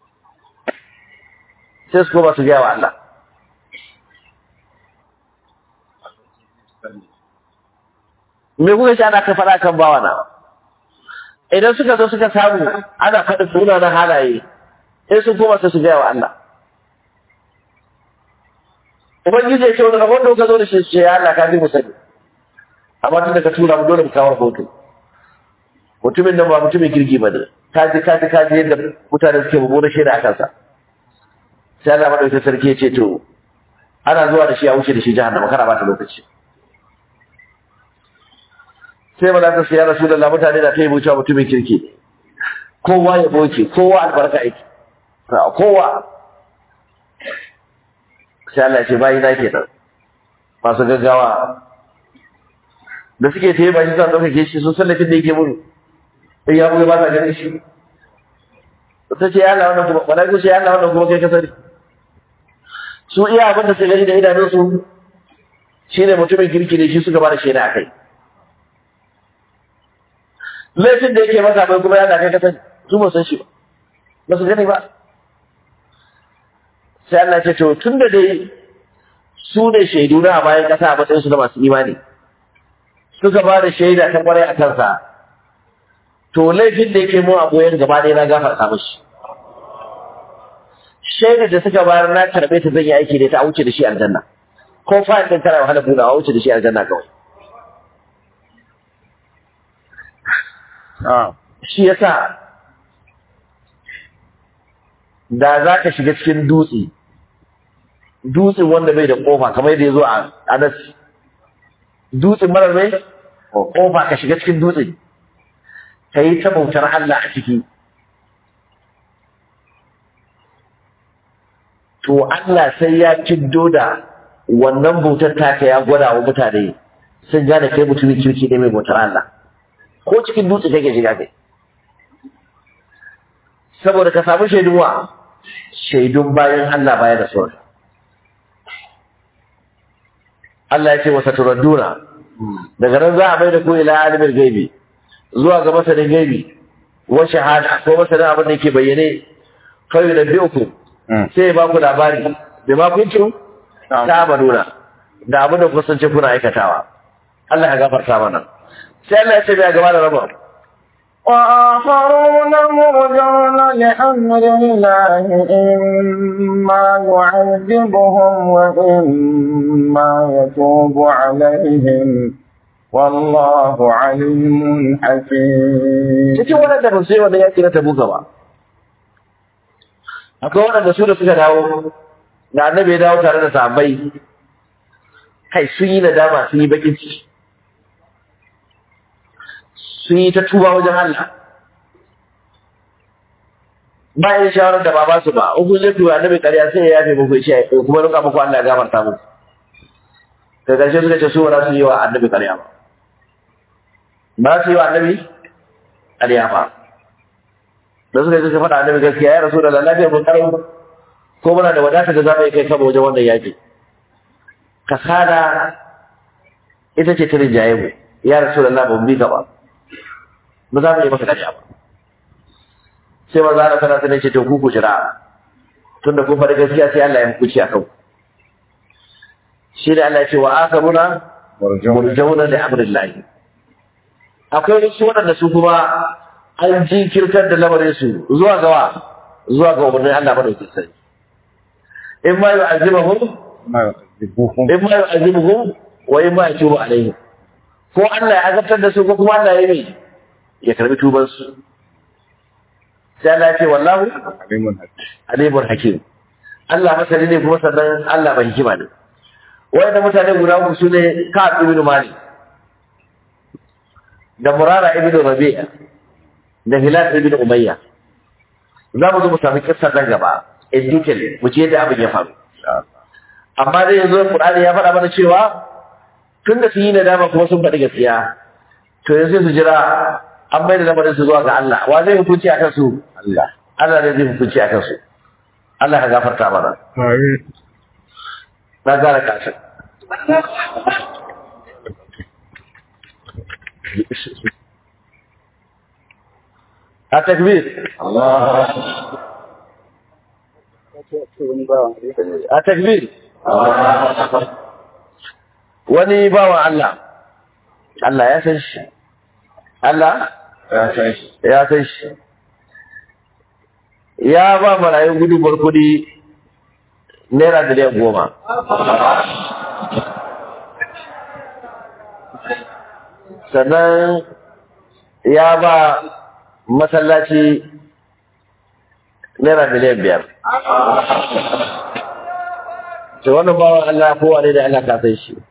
sai su koma su gaya wa Allah me kuka ce ana ta faɗa kan bawa na idan suka zo suka samu ana faɗin sunanan halaye sai sun koma sai su gaya wa Allah ubangiji ya ce wani rabon da kuka zo da shi ce ya Allah ka fi mu sani amma tun da ka tura mu dole mu kawo rahoto mutumin nan ba mutumin kirki ba ne ka ji ka ji ka ji yadda mutane suke mummunar shaida a kansa sai Allah madaukakin sarki ya ce to ana zuwa da shi a wuce da shi jahannama kana ba ta lokaci sai ba za ta siya rasu da mutane da ta yi wucewa mutumin kirki kowa ya boke kowa albarka aiki kowa sai Allah ya ce bayi na ke nan masu gaggawa da suke ta yi ba shi zan ɗaukake shi sun sallafin da yake mun in ya buga ba sa ganin shi ta ce ya Allah wannan kuma malaiku ce ya Allah wannan kuma kai ka sani su iya abin da su gani da idanunsu shine mutumin kirki ne shi suka ba da shaida a kai laifin da yake masa bai kuma yana kai kasan su ba san shi ba ba su gani ba sai Allah ce to tun da dai su ne shaidu na a bayan kasa a matsayin su na masu imani suka ba da shaida ta kwarai a kansa to laifin da yake mu a boyen gaba ɗaya na gafarta mishi shaidar da suka bayar na karɓe ta zan yi aiki da ta a wuce da shi aljanna ko fa'in ɗin tana wahala buɗawa a wuce da shi aljanna kawai shi yasa da za ka shiga cikin dutse dutsen wanda bai da kofa kamar yadda ya zo a anas dutsen marar mai kofa ka shiga cikin dutse ka yi ta bautar Allah a ciki to Allah sai ya ciddo da wannan bautar taka ya gwada wa mutane sun gane kai mutumin kirki ne mai bautar Allah ko cikin dutse kake shiga kai saboda ka samu shaidun wa shaidun bayan Allah baya da sauran Allah ya ce wasa turadduna daga nan za a mai da ku ila alimin gaibi zuwa ga masanin gaibi wa shahada ko masanin abin da yake bayyane kawai da biyu ku sai ya ba ku labari da ma kuntu ta amaduna da abin da kusance kuna aikatawa Allah ya gafarta mana sai Allah ya ce bai gaba da rabon وآخرون مرجون لأمر الله إما يعذبهم وإما يتوب عليهم والله عليم حكيم cikin waɗanda ba su yi wannan yaƙi na tabuka ba akwai waɗanda su da suka dawo da annabi ya dawo tare da sahabbai kai sun yi nadama sun yi bakin ciki sun yi ta tuba wajen Allah bayan shawarar da ba ba su ba in kun zai tuba annabi ƙarya sai ya yafe muku ya ce kuma nuka muku Allah ya gafarta muku da ƙarshe suka ce su ba za su yi wa annabi ƙarya ba ba su yi wa annabi ƙarya ba da suka yi suka faɗa annabi gaskiya ya rasu da lafiyar mun ƙarfi ko muna da wadata da za mu yi kai kama wajen wannan yaƙi kasada ita ce ta rinjaye mu ya rasu da Allah ba mu bi ka ba ba za mu yi maka ƙarya ba sai maza Allah sana sanin ce to ku ku jira tunda kun faɗi gaskiya sai Allah ya hukunci a kanku shi da Allah ya ce wa akaruna murjauna da amrillahi akwai wasu waɗanda su kuma an jinkirtar da lamarin su zuwa gawa zuwa ga umarnin Allah madaukin sai in ma yu'azibuhum in ma yu'azibuhum wa in ma yatubu alaihim ko Allah ya azabtar da su ko kuma Allah ya yi ya karbi tuban su sai Allah ya ce wallahu alimun hakim Allah masani ne kuma sannan Allah mai hikima ne wanda mutane guda uku su ne Ka'ab ibn Malik da Murara ibn Rabi'a da Hilal ibn Umayya za mu zo mu sami kissa nan gaba in detail mu ce yadda abin ya faru amma dai yanzu Qur'ani ya faɗa mana cewa tun da su yi nadama kuma sun faɗi gaskiya to yanzu su jira an bai da lamarin su zuwa ga Allah wa zai hukunci akan su Allah. Allah ne zai hukunci akan su Allah ka gafarta mana na gara kashin a takbir a takbir wani bawan Allah Allah ya san shi Allah Ya san shi. ya san shi ya ba marayun gudunmar kudi naira miliyan goma sannan ya ba masallaci naira miliyan biyar to wannan bawan Allah kowa ne da Allah ka san shi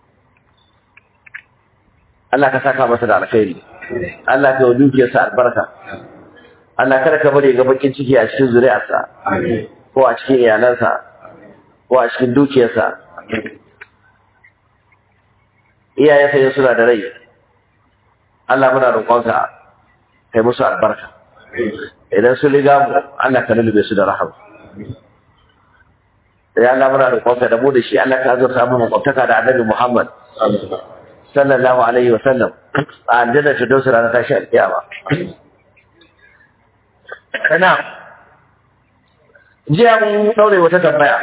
Allah ka saka masa da alkhairi Allah ka yi dukiyarsa albarka Allah kada ka bari ga bakin ciki a cikin zuri'arsa ko a cikin iyalansa ko a cikin dukiyarsa iyayensa yin suna da rai Allah muna roƙonka kai musu albarka idan su riga mu Allah ka lulube su da rahama ya Allah muna roƙonka da mu da shi Allah ka azurta mu makwabtaka da annabi Muhammad sallallahu alaihi wa sallam a aljanna ta dausa ranar tashi alƙiyama kana jiya mun daure wata tambaya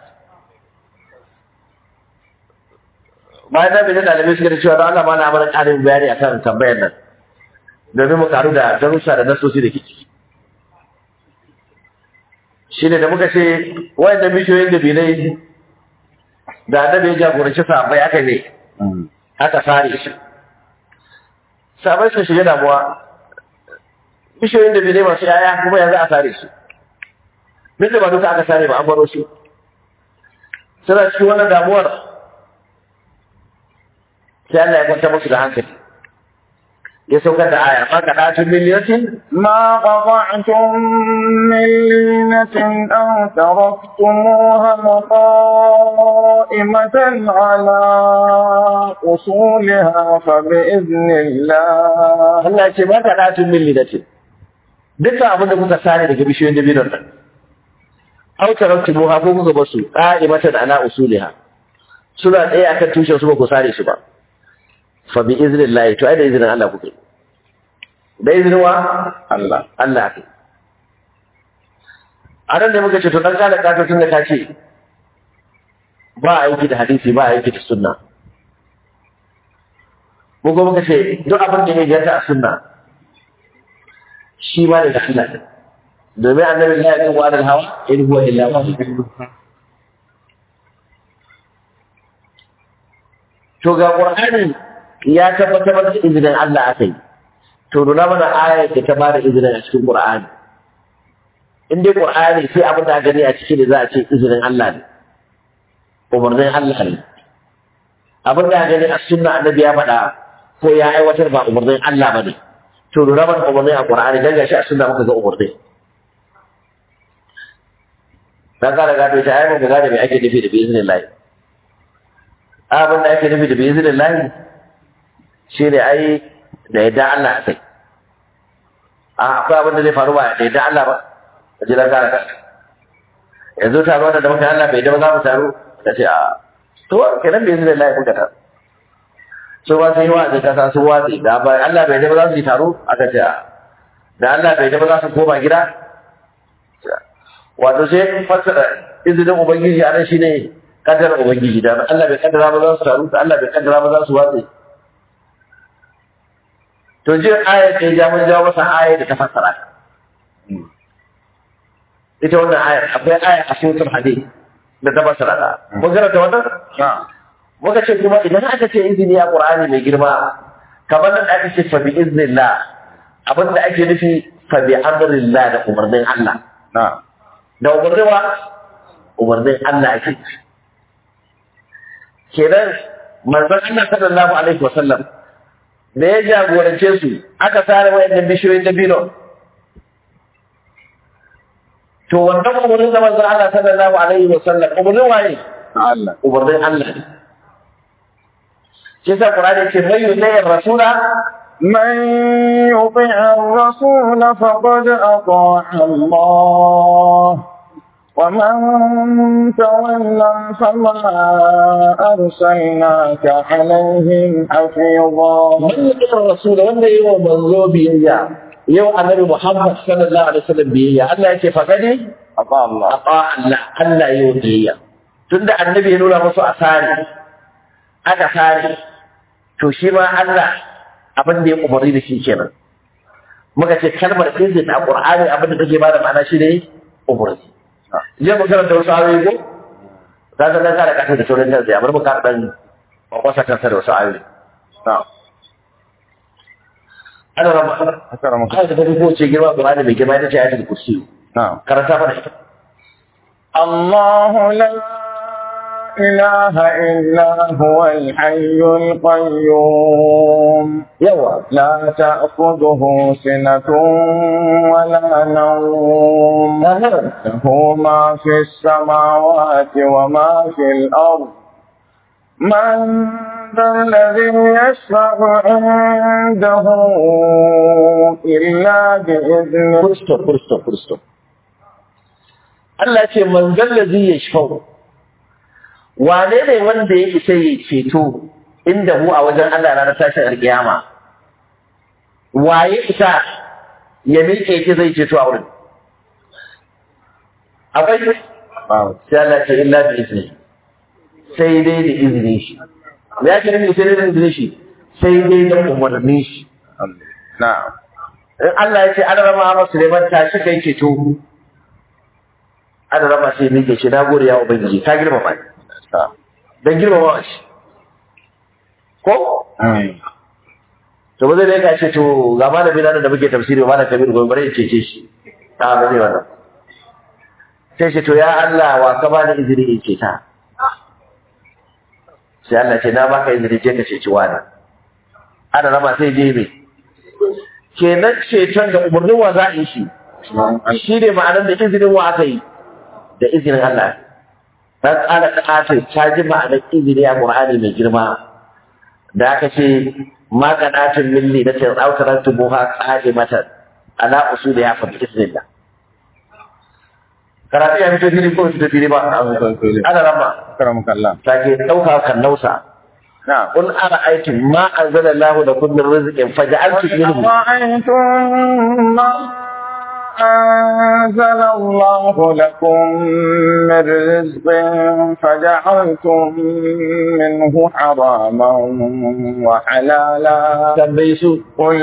bayan da bin dalibai suka da cewa don Allah ma na mana ƙarin bayani akan tambayar nan domin mu karu da darussa da nasosi da kici shi ne da muka ce wayan bishiyoyin da bilai da annabi ya jagoranci sahabbai aka ne aka sare shi sahabbai suka shiga damuwa bishiyoyin da bilai masu yaya kuma yanzu a sare su duk da ba duka aka sare ba an baro su suna cikin wannan damuwar sai Allah ya kwanta musu da hankali ya saukar da aya ma kada tun miliyatin ما قطعتم من لينة أو تركتموها قائمة على أصولها فبإذن الله Allah ya ce ma kada tun miliyatin dukkan abin da kuka sani daga bishiyoyin dabinon nan aw taraktubuha ko kuka bar su qa'imatan ala usuliha suna tsaye akan tushen su ba ku sare su ba fa bi iznillahi to ai da izinin Allah kuke da izinin wa Allah Allah ke a nan da muka ce to dan kada kato tun da ka ce ba aiki da hadisi ba aiki da sunna mu kuma muka ce duk abin da ya ganta a sunna shi ma daga Allah ne domin annabi ya yi wa adal hawa in huwa illa wahyi to ga qur'ani ya tabbatar da izinin Allah akai to nuna mana ayar da ta bada izinin a cikin qur'ani in dai qur'ani sai abin da gani a cikin da za a ce izinin Allah ne umarnin Allah ne abin da gani a sunna annabi ya faɗa ko ya aiwatar ba umarnin Allah ba ne to nuna mana umarnin a qur'ani dan gashi a sunna muka ga umarnin dan kara gado ta ayyuka ga da me ake nufi da bizinin lahi abin da ake nufi da bizinin lahi shi ne ai da yadda Allah a kai a akwai abin da zai faru ba da yadda Allah ba a ji kara ka yanzu taro da muka Allah bai da ba za mu taru ka ce a to kenan bizinin lahi kuka ta so ba sai wa da kasa su watsi da ba Allah bai da ba za su yi taro aka ce a da Allah bai da ba za su koma gida wato sai fassara izinin ubangiji a nan shine kaddara ubangiji da Allah bai kaddara ba za su taru da Allah bai kaddara ba za su watse to jin ayat da ya mun jawo masa ayat da ta fassara ita wannan ayar akwai aya a suratul hadid da ta fassara ta mun karanta wannan muka ce kuma idan aka ce izini a qur'ani mai girma kamar nan aka ce fa bi iznillah abinda ake nufi fa bi amrillah da umarnin Allah na'am da umarnin wa umarnin Allah ake kenan manzon Allah sallallahu alaihi wasallam da ya jagorance su aka sare wayannan bishiyoyin dabino to wannan umarnin da manzon Allah sallallahu alaihi wasallam umarnin waye Allah umarnin Allah ne shi yasa Qur'ani ce mai yusayyir rasula من يطع الرسول فقد أطاع الله ومن تولى فما أرسلناك عليهم حفيظا man yusayyir rasula wanda yi wa manzo biyayya yau annabi Muhammad sallallahu alaihi wasallam biyayya Allah yake fakadi أطاع الله aqa Allah Allah yau biyayya tunda annabi ya nuna musu asari aka sare to shi ma Allah abin da ya umarni da shi kenan muka ce kalmar izin a Qur'ani abin da take ba da ma'ana shi ne umarni je mu karanta wasu ayoyi ko za ka dan kare kasa da sauran nan sai amma mu ka dan kwakwasa kansa da wasu ayoyi نعم ana rama أكرمك ayat da ko ce girma Qur'ani mai girma ita ce ayatul kursi نعم karanta mana ita الله لا إله إلا هو الحي القيوم yawa لا تأخذه سنة ولا نوم Ahem. له ما في السماوات وما في الأرض من ذا الذي يشفع عنده إلا بإذنه Furisto, furisto, furisto. Allah ce manzan da zai ya shafau. Wane ne wanda ya isa ya ceto inda mu a wajen Allah ranar tashin alƙiyama? Waye isa ya miƙe ce zai ceto a wurin? Akwai shi? Sai Allah ce illa bi izini. Sai dai da izinin shi. Me ya ce nufi sai dai da izinin shi? Sai dai da umarnin shi. نعم in Allah ya ce an rama masa neman tashi kai ceto an rama sai mike shi na gode ya ubangiji ka girmama ni dan girmama shi ko to ba zai da ka ce to ga malami na da muke tafsiri ba da kabir gobe bare ya cece shi a ba zai wannan sai shi to ya Allah wa ka bani izini in ceta sai Allah ce na baka izini je ka ceci wani an rama sai je mai kenan ceton da umarnin wa za a yi shi shi ne ma'anar da izinin wa aka yi da izinin Allah dan ƙara ƙata ta ji ma'anar izini a Qur'ani mai girma da aka ce ma qadatin milli da ta'awtarat buha qadimatan ala usul ya fa bismillah karatu ya fito fili ko fito fili ba ana rama Karamuka Allah. take dauka kan nausa Na'am. qul ara'aytum ma anzalallahu lakum min rizqin faj'altum minhu أرأيتم ما أنزل الله لكم من رزق فجعلتم منه حراما وحلالا tambaye su قل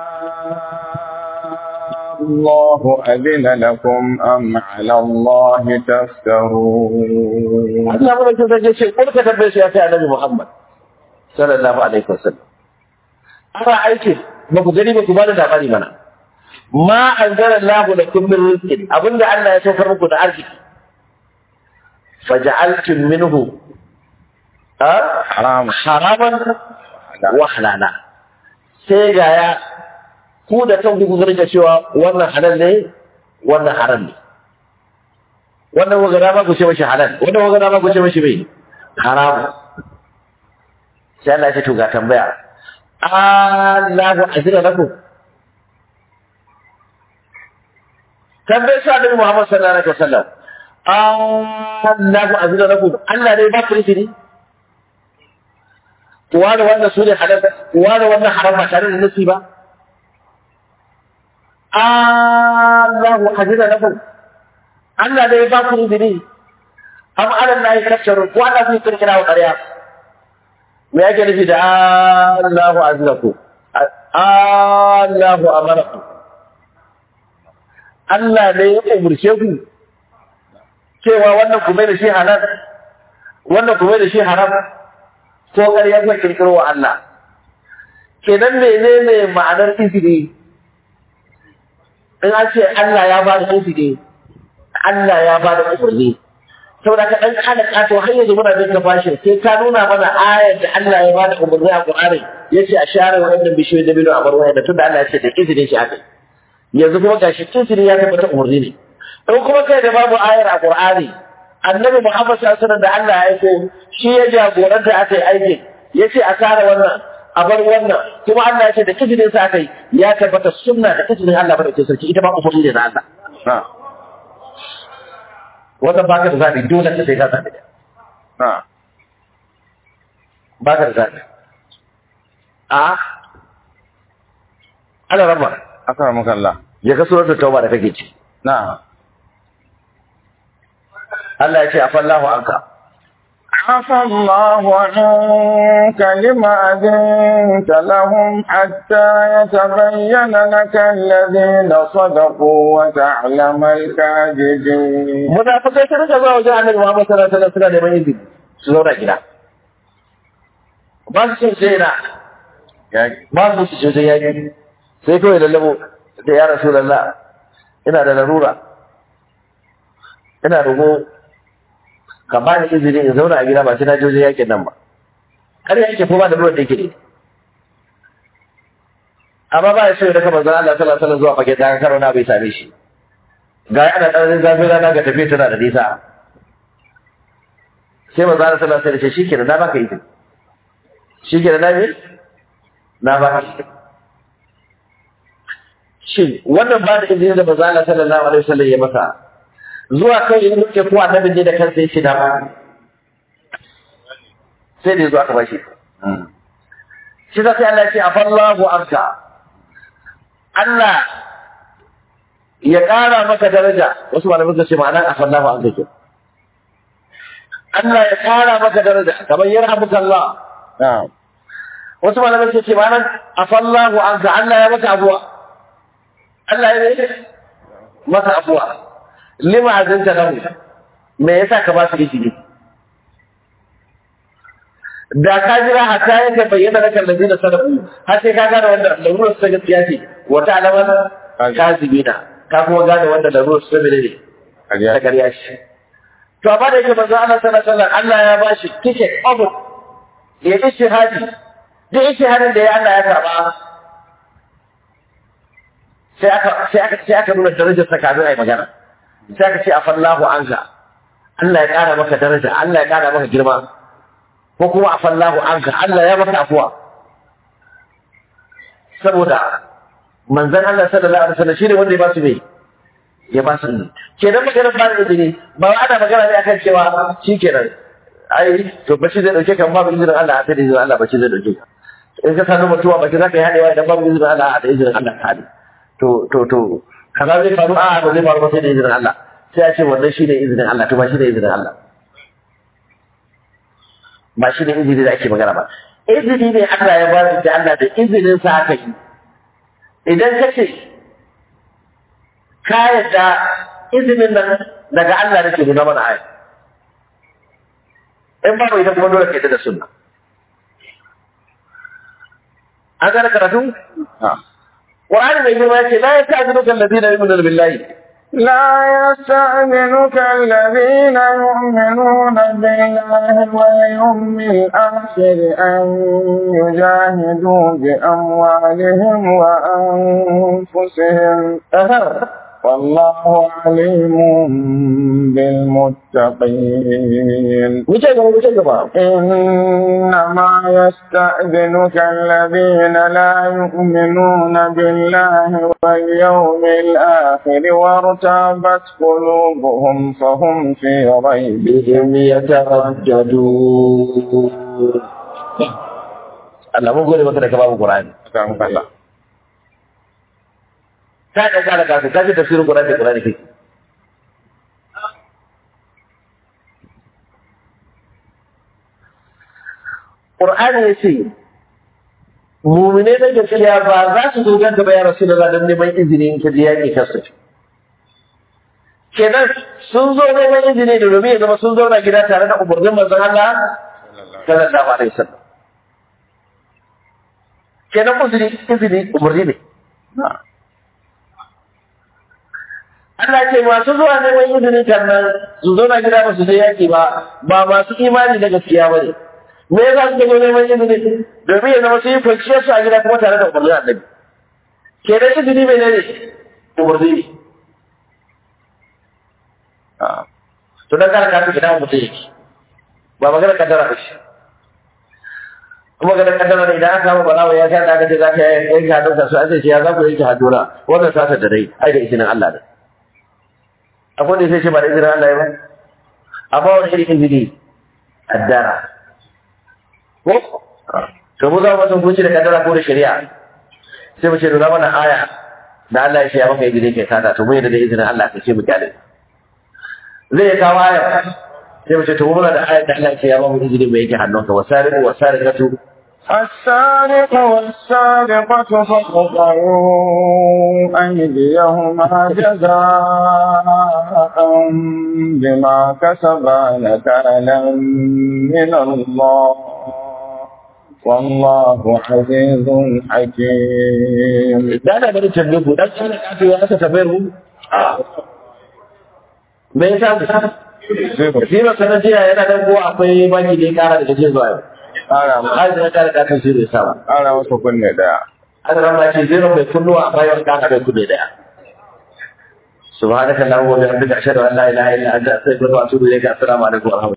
الله أذن لكم أم على الله تفترون Allah mun ce zai ce kul ka tambaye su ya kai annabi Muhammad sallallahu alaihi wasallam ara aiki ba ku gani ba ku bada labari mana ma anzala Allahu lakum min rizqin abinda Allah ya saukar muku da arziki faj'altum minhu ha حرام haraman wa halala sai ga ya ku da kanku ku zarga cewa wannan halal ne wannan haram ne wannan wagana ma ku ce mashi halal wannan wagana ma ku ce mashi mai haram sai Allah ya ce to ga tambaya Allahu azira lakum tambayar sa Annabi Muhammad sallallahu alaihi wasallam Allahu azira lakum Allah ne ba ku izini wani wannan su ne halal wani wannan haram ba tare da nasi ba Allahu azira lakum Allah ne ba ku izini am ala Allah ya kaccaru ko Allah zai kirkira wa ƙarya me yake nufi da Allahu azlaku Allahu amaraku Allah ne ya umurce ku cewa wannan ku mai da shi halal wannan ku mai da shi haram ko ƙarya zai kirkiro wa Allah kenan menene ma'anar izini in an ce Allah ya ba da izini Allah ya ba da umarni saboda ka dan kana kato har yanzu muna bin bashin sai ka nuna mana ayar da Allah ya ba da umarni a Qur'ani yace a share wannan bishiyoyi da bilo a bar waya da tunda Allah ya ce da izinin shi aka yanzu kuma gashi izini ya tabbata umarni ne in kuma kai da babu ayar a Qur'ani annabi Muhammad sallallahu alaihi wasallam da Allah ya aiko shi ya jagoranta aka yi aikin yace a share wannan a bar wannan kuma Allah ya ce da izinin sa aka yi ya tabbata sunna da izinin Allah ba da sarki ita ba umarni ne da Allah نعم wannan baka da zaɓi dole ka sai ka zaɓi da نعم baka da zaɓi a ana rama أكرمك الله ya ka suratul tauba da kake ci نعم Allah ya ce afallahu anka عفى الله عنك لما أذنت لهم حتى يتبين لك الذين صدقوا وتعلم الكاذبين munafikai sun rika zuwa wajen annabi Muhammad sallallahu alaihi wasallam suna neman izini su zauna gida ba su cin sai na يا ba su su wajen yaƙi sai kawai lallabo da ya rasu lalla ina da larura ina rogo ka ba ni izini in zauna a gida ba sai na je wajen yaƙin nan ba kar ya yake ko ba da ruwan da yake ne amma ba ya so ya daga manzon Allah sallallahu alaihi wasallam zuwa fage ta karo na bai same shi ga ana ɗan zafin rana ga tafiya tana da nisa sai manzon Allah sallallahu alaihi wasallam ya ce shikenan na baka izini shikenan na me na baka izini shin wannan ba da izini da manzon Allah sallallahu alaihi wasallam ya masa zuwa kai in muke ko annabi ne da kansa yace da ba sai da zuwa ka bashi shi sai Allah ya ce afallahu anka Allah ya ƙara maka daraja wasu malamai suka ce ma'anar afallahu anka ke Allah ya ƙara maka daraja kamar yarhamuka Allah نعم wasu malamai suka ce ma'anar afallahu anka Allah ya maka abuwa Allah ya yi maka abuwa lima azinta lahu me yasa ka ba su izini da ka jira hatta yake bayyana da kan ladina sadaku har sai ka gane wanda larurar su ta gaskiya ce wata alamar kazibina ka kuma gane wanda larurar su ta mene ne ta أجل ƙarya shi to amma da yake manzo Allah sallallahu alaihi wasallam Allah ya bashi ticket obu ya ishihadi duk ishihadin da ya Allah ya karba sai aka sai aka sai aka nuna darajar sa kafin ai magana sai aka ce afallahu anka Allah ya kara maka daraja Allah ya kara maka girma ko kuma afallahu anka Allah ya maka afuwa saboda manzon Allah sallallahu alaihi wasallam shine wanda ya ba su me ya ba su izini kenan maganar ba da izini ba wai ana magana ne akan cewa shikenan ai to bashi zai dauke kan babu izinin Allah a sai da izinin Allah bashi zai dauke ka in ka sanu mutuwa baki za ka yi haɗewa idan babu izinin Allah a da izinin Allah ka haɗe to to to kaza zai faru a ba zai faru ba sai da izinin Allah sai a ce wannan shine izinin Allah to ba shi da izinin Allah ba shi ne izini da ake magana ba izini ne Allah ya ba da Allah da izinin sa aka yi idan ka ce ka yadda izinin nan daga Allah nake nuna mana aya in babu ita kuma dole ka yadda da sunna an gane karatu Qur'ani mai girma yace la yasta'zinuka alladhina yu'minuna billahi لا يستأذنك الذين يؤمنون بالله واليوم الآخر أن يجاهدوا بأموالهم وأنفسهم والله عليم بالمتقين wuce gaba wuce gaba إنما يستأذنك الذين لا يؤمنون بالله واليوم الآخر وارتابت قلوبهم فهم في ريبهم bihim yataraddadun Allah mun gode maka da ka babu Qur'ani kan kalla ka da ka da ka ka ji tafsirin Qur'ani da Qur'ani kake Qur'ani ya ce mumine na gaskiya ba za su zo ganka ba ya Rasulullah don neman izini in ka je yaƙi kasu kenan sun zo neman izini da domin ya zama sun zauna gida tare da umarnin manzon Allah sallallahu alaihi wasallam kenan uzuri izini umarni ne Allah ce masu zuwa neman izini kan nan su zauna gida ba su je yaƙi ba ba masu imani da gaskiya ba ne me yasa suka zo neman izini domin ya zama su yi kwanciyar su a gida kuma tare da umarnin annabi kenan izini mai ne umarni ne to dan kana kafin gida mutum yake ba magana kaddara ba shi kuma ga kaddara ne idan aka samu balawa ya san da aka ce za ka yanke hannun ka su an ce ya za ku yanke hannuna wannan sata da dai ai da izinin Allah ne akwai da sai ce ba da izinin Allah ya ba amma wani irin izini addara ko to mu za mu san kunci da kaddara ko da shari'a sai mu ce nuna mana aya da Allah ya ce ya maka izini kai sata to mu yadda da izinin Allah ka ce mu kyale zai kawo ayar sai mace to muna da ayar da Allah ce ya ba mu izini mai yake hannunka wasariqu wasariqatu السارق والسارقة فاقطعوا أيديهما جزاء بما كسبا نكالا من الله والله عزيز حكيم da ana bari tambaye ku dan kana kafi ya aka tambayar mu me yasa Zima sanar jiya yana dan ko akwai baki da ya kara daga jiya zuwa yau. ƙara ma- Har da ya kara kakan shi bai sa ba. ƙara masa kunne daya Aka rama ce zero mai kunnuwa a bayan kaka bai kunne daya. Subhanaka Allahumma wa bihamdika ashhadu an la ilaha illa anta astaghfiruka wa atubu ilayka assalamu alaikum wa rahmatullahi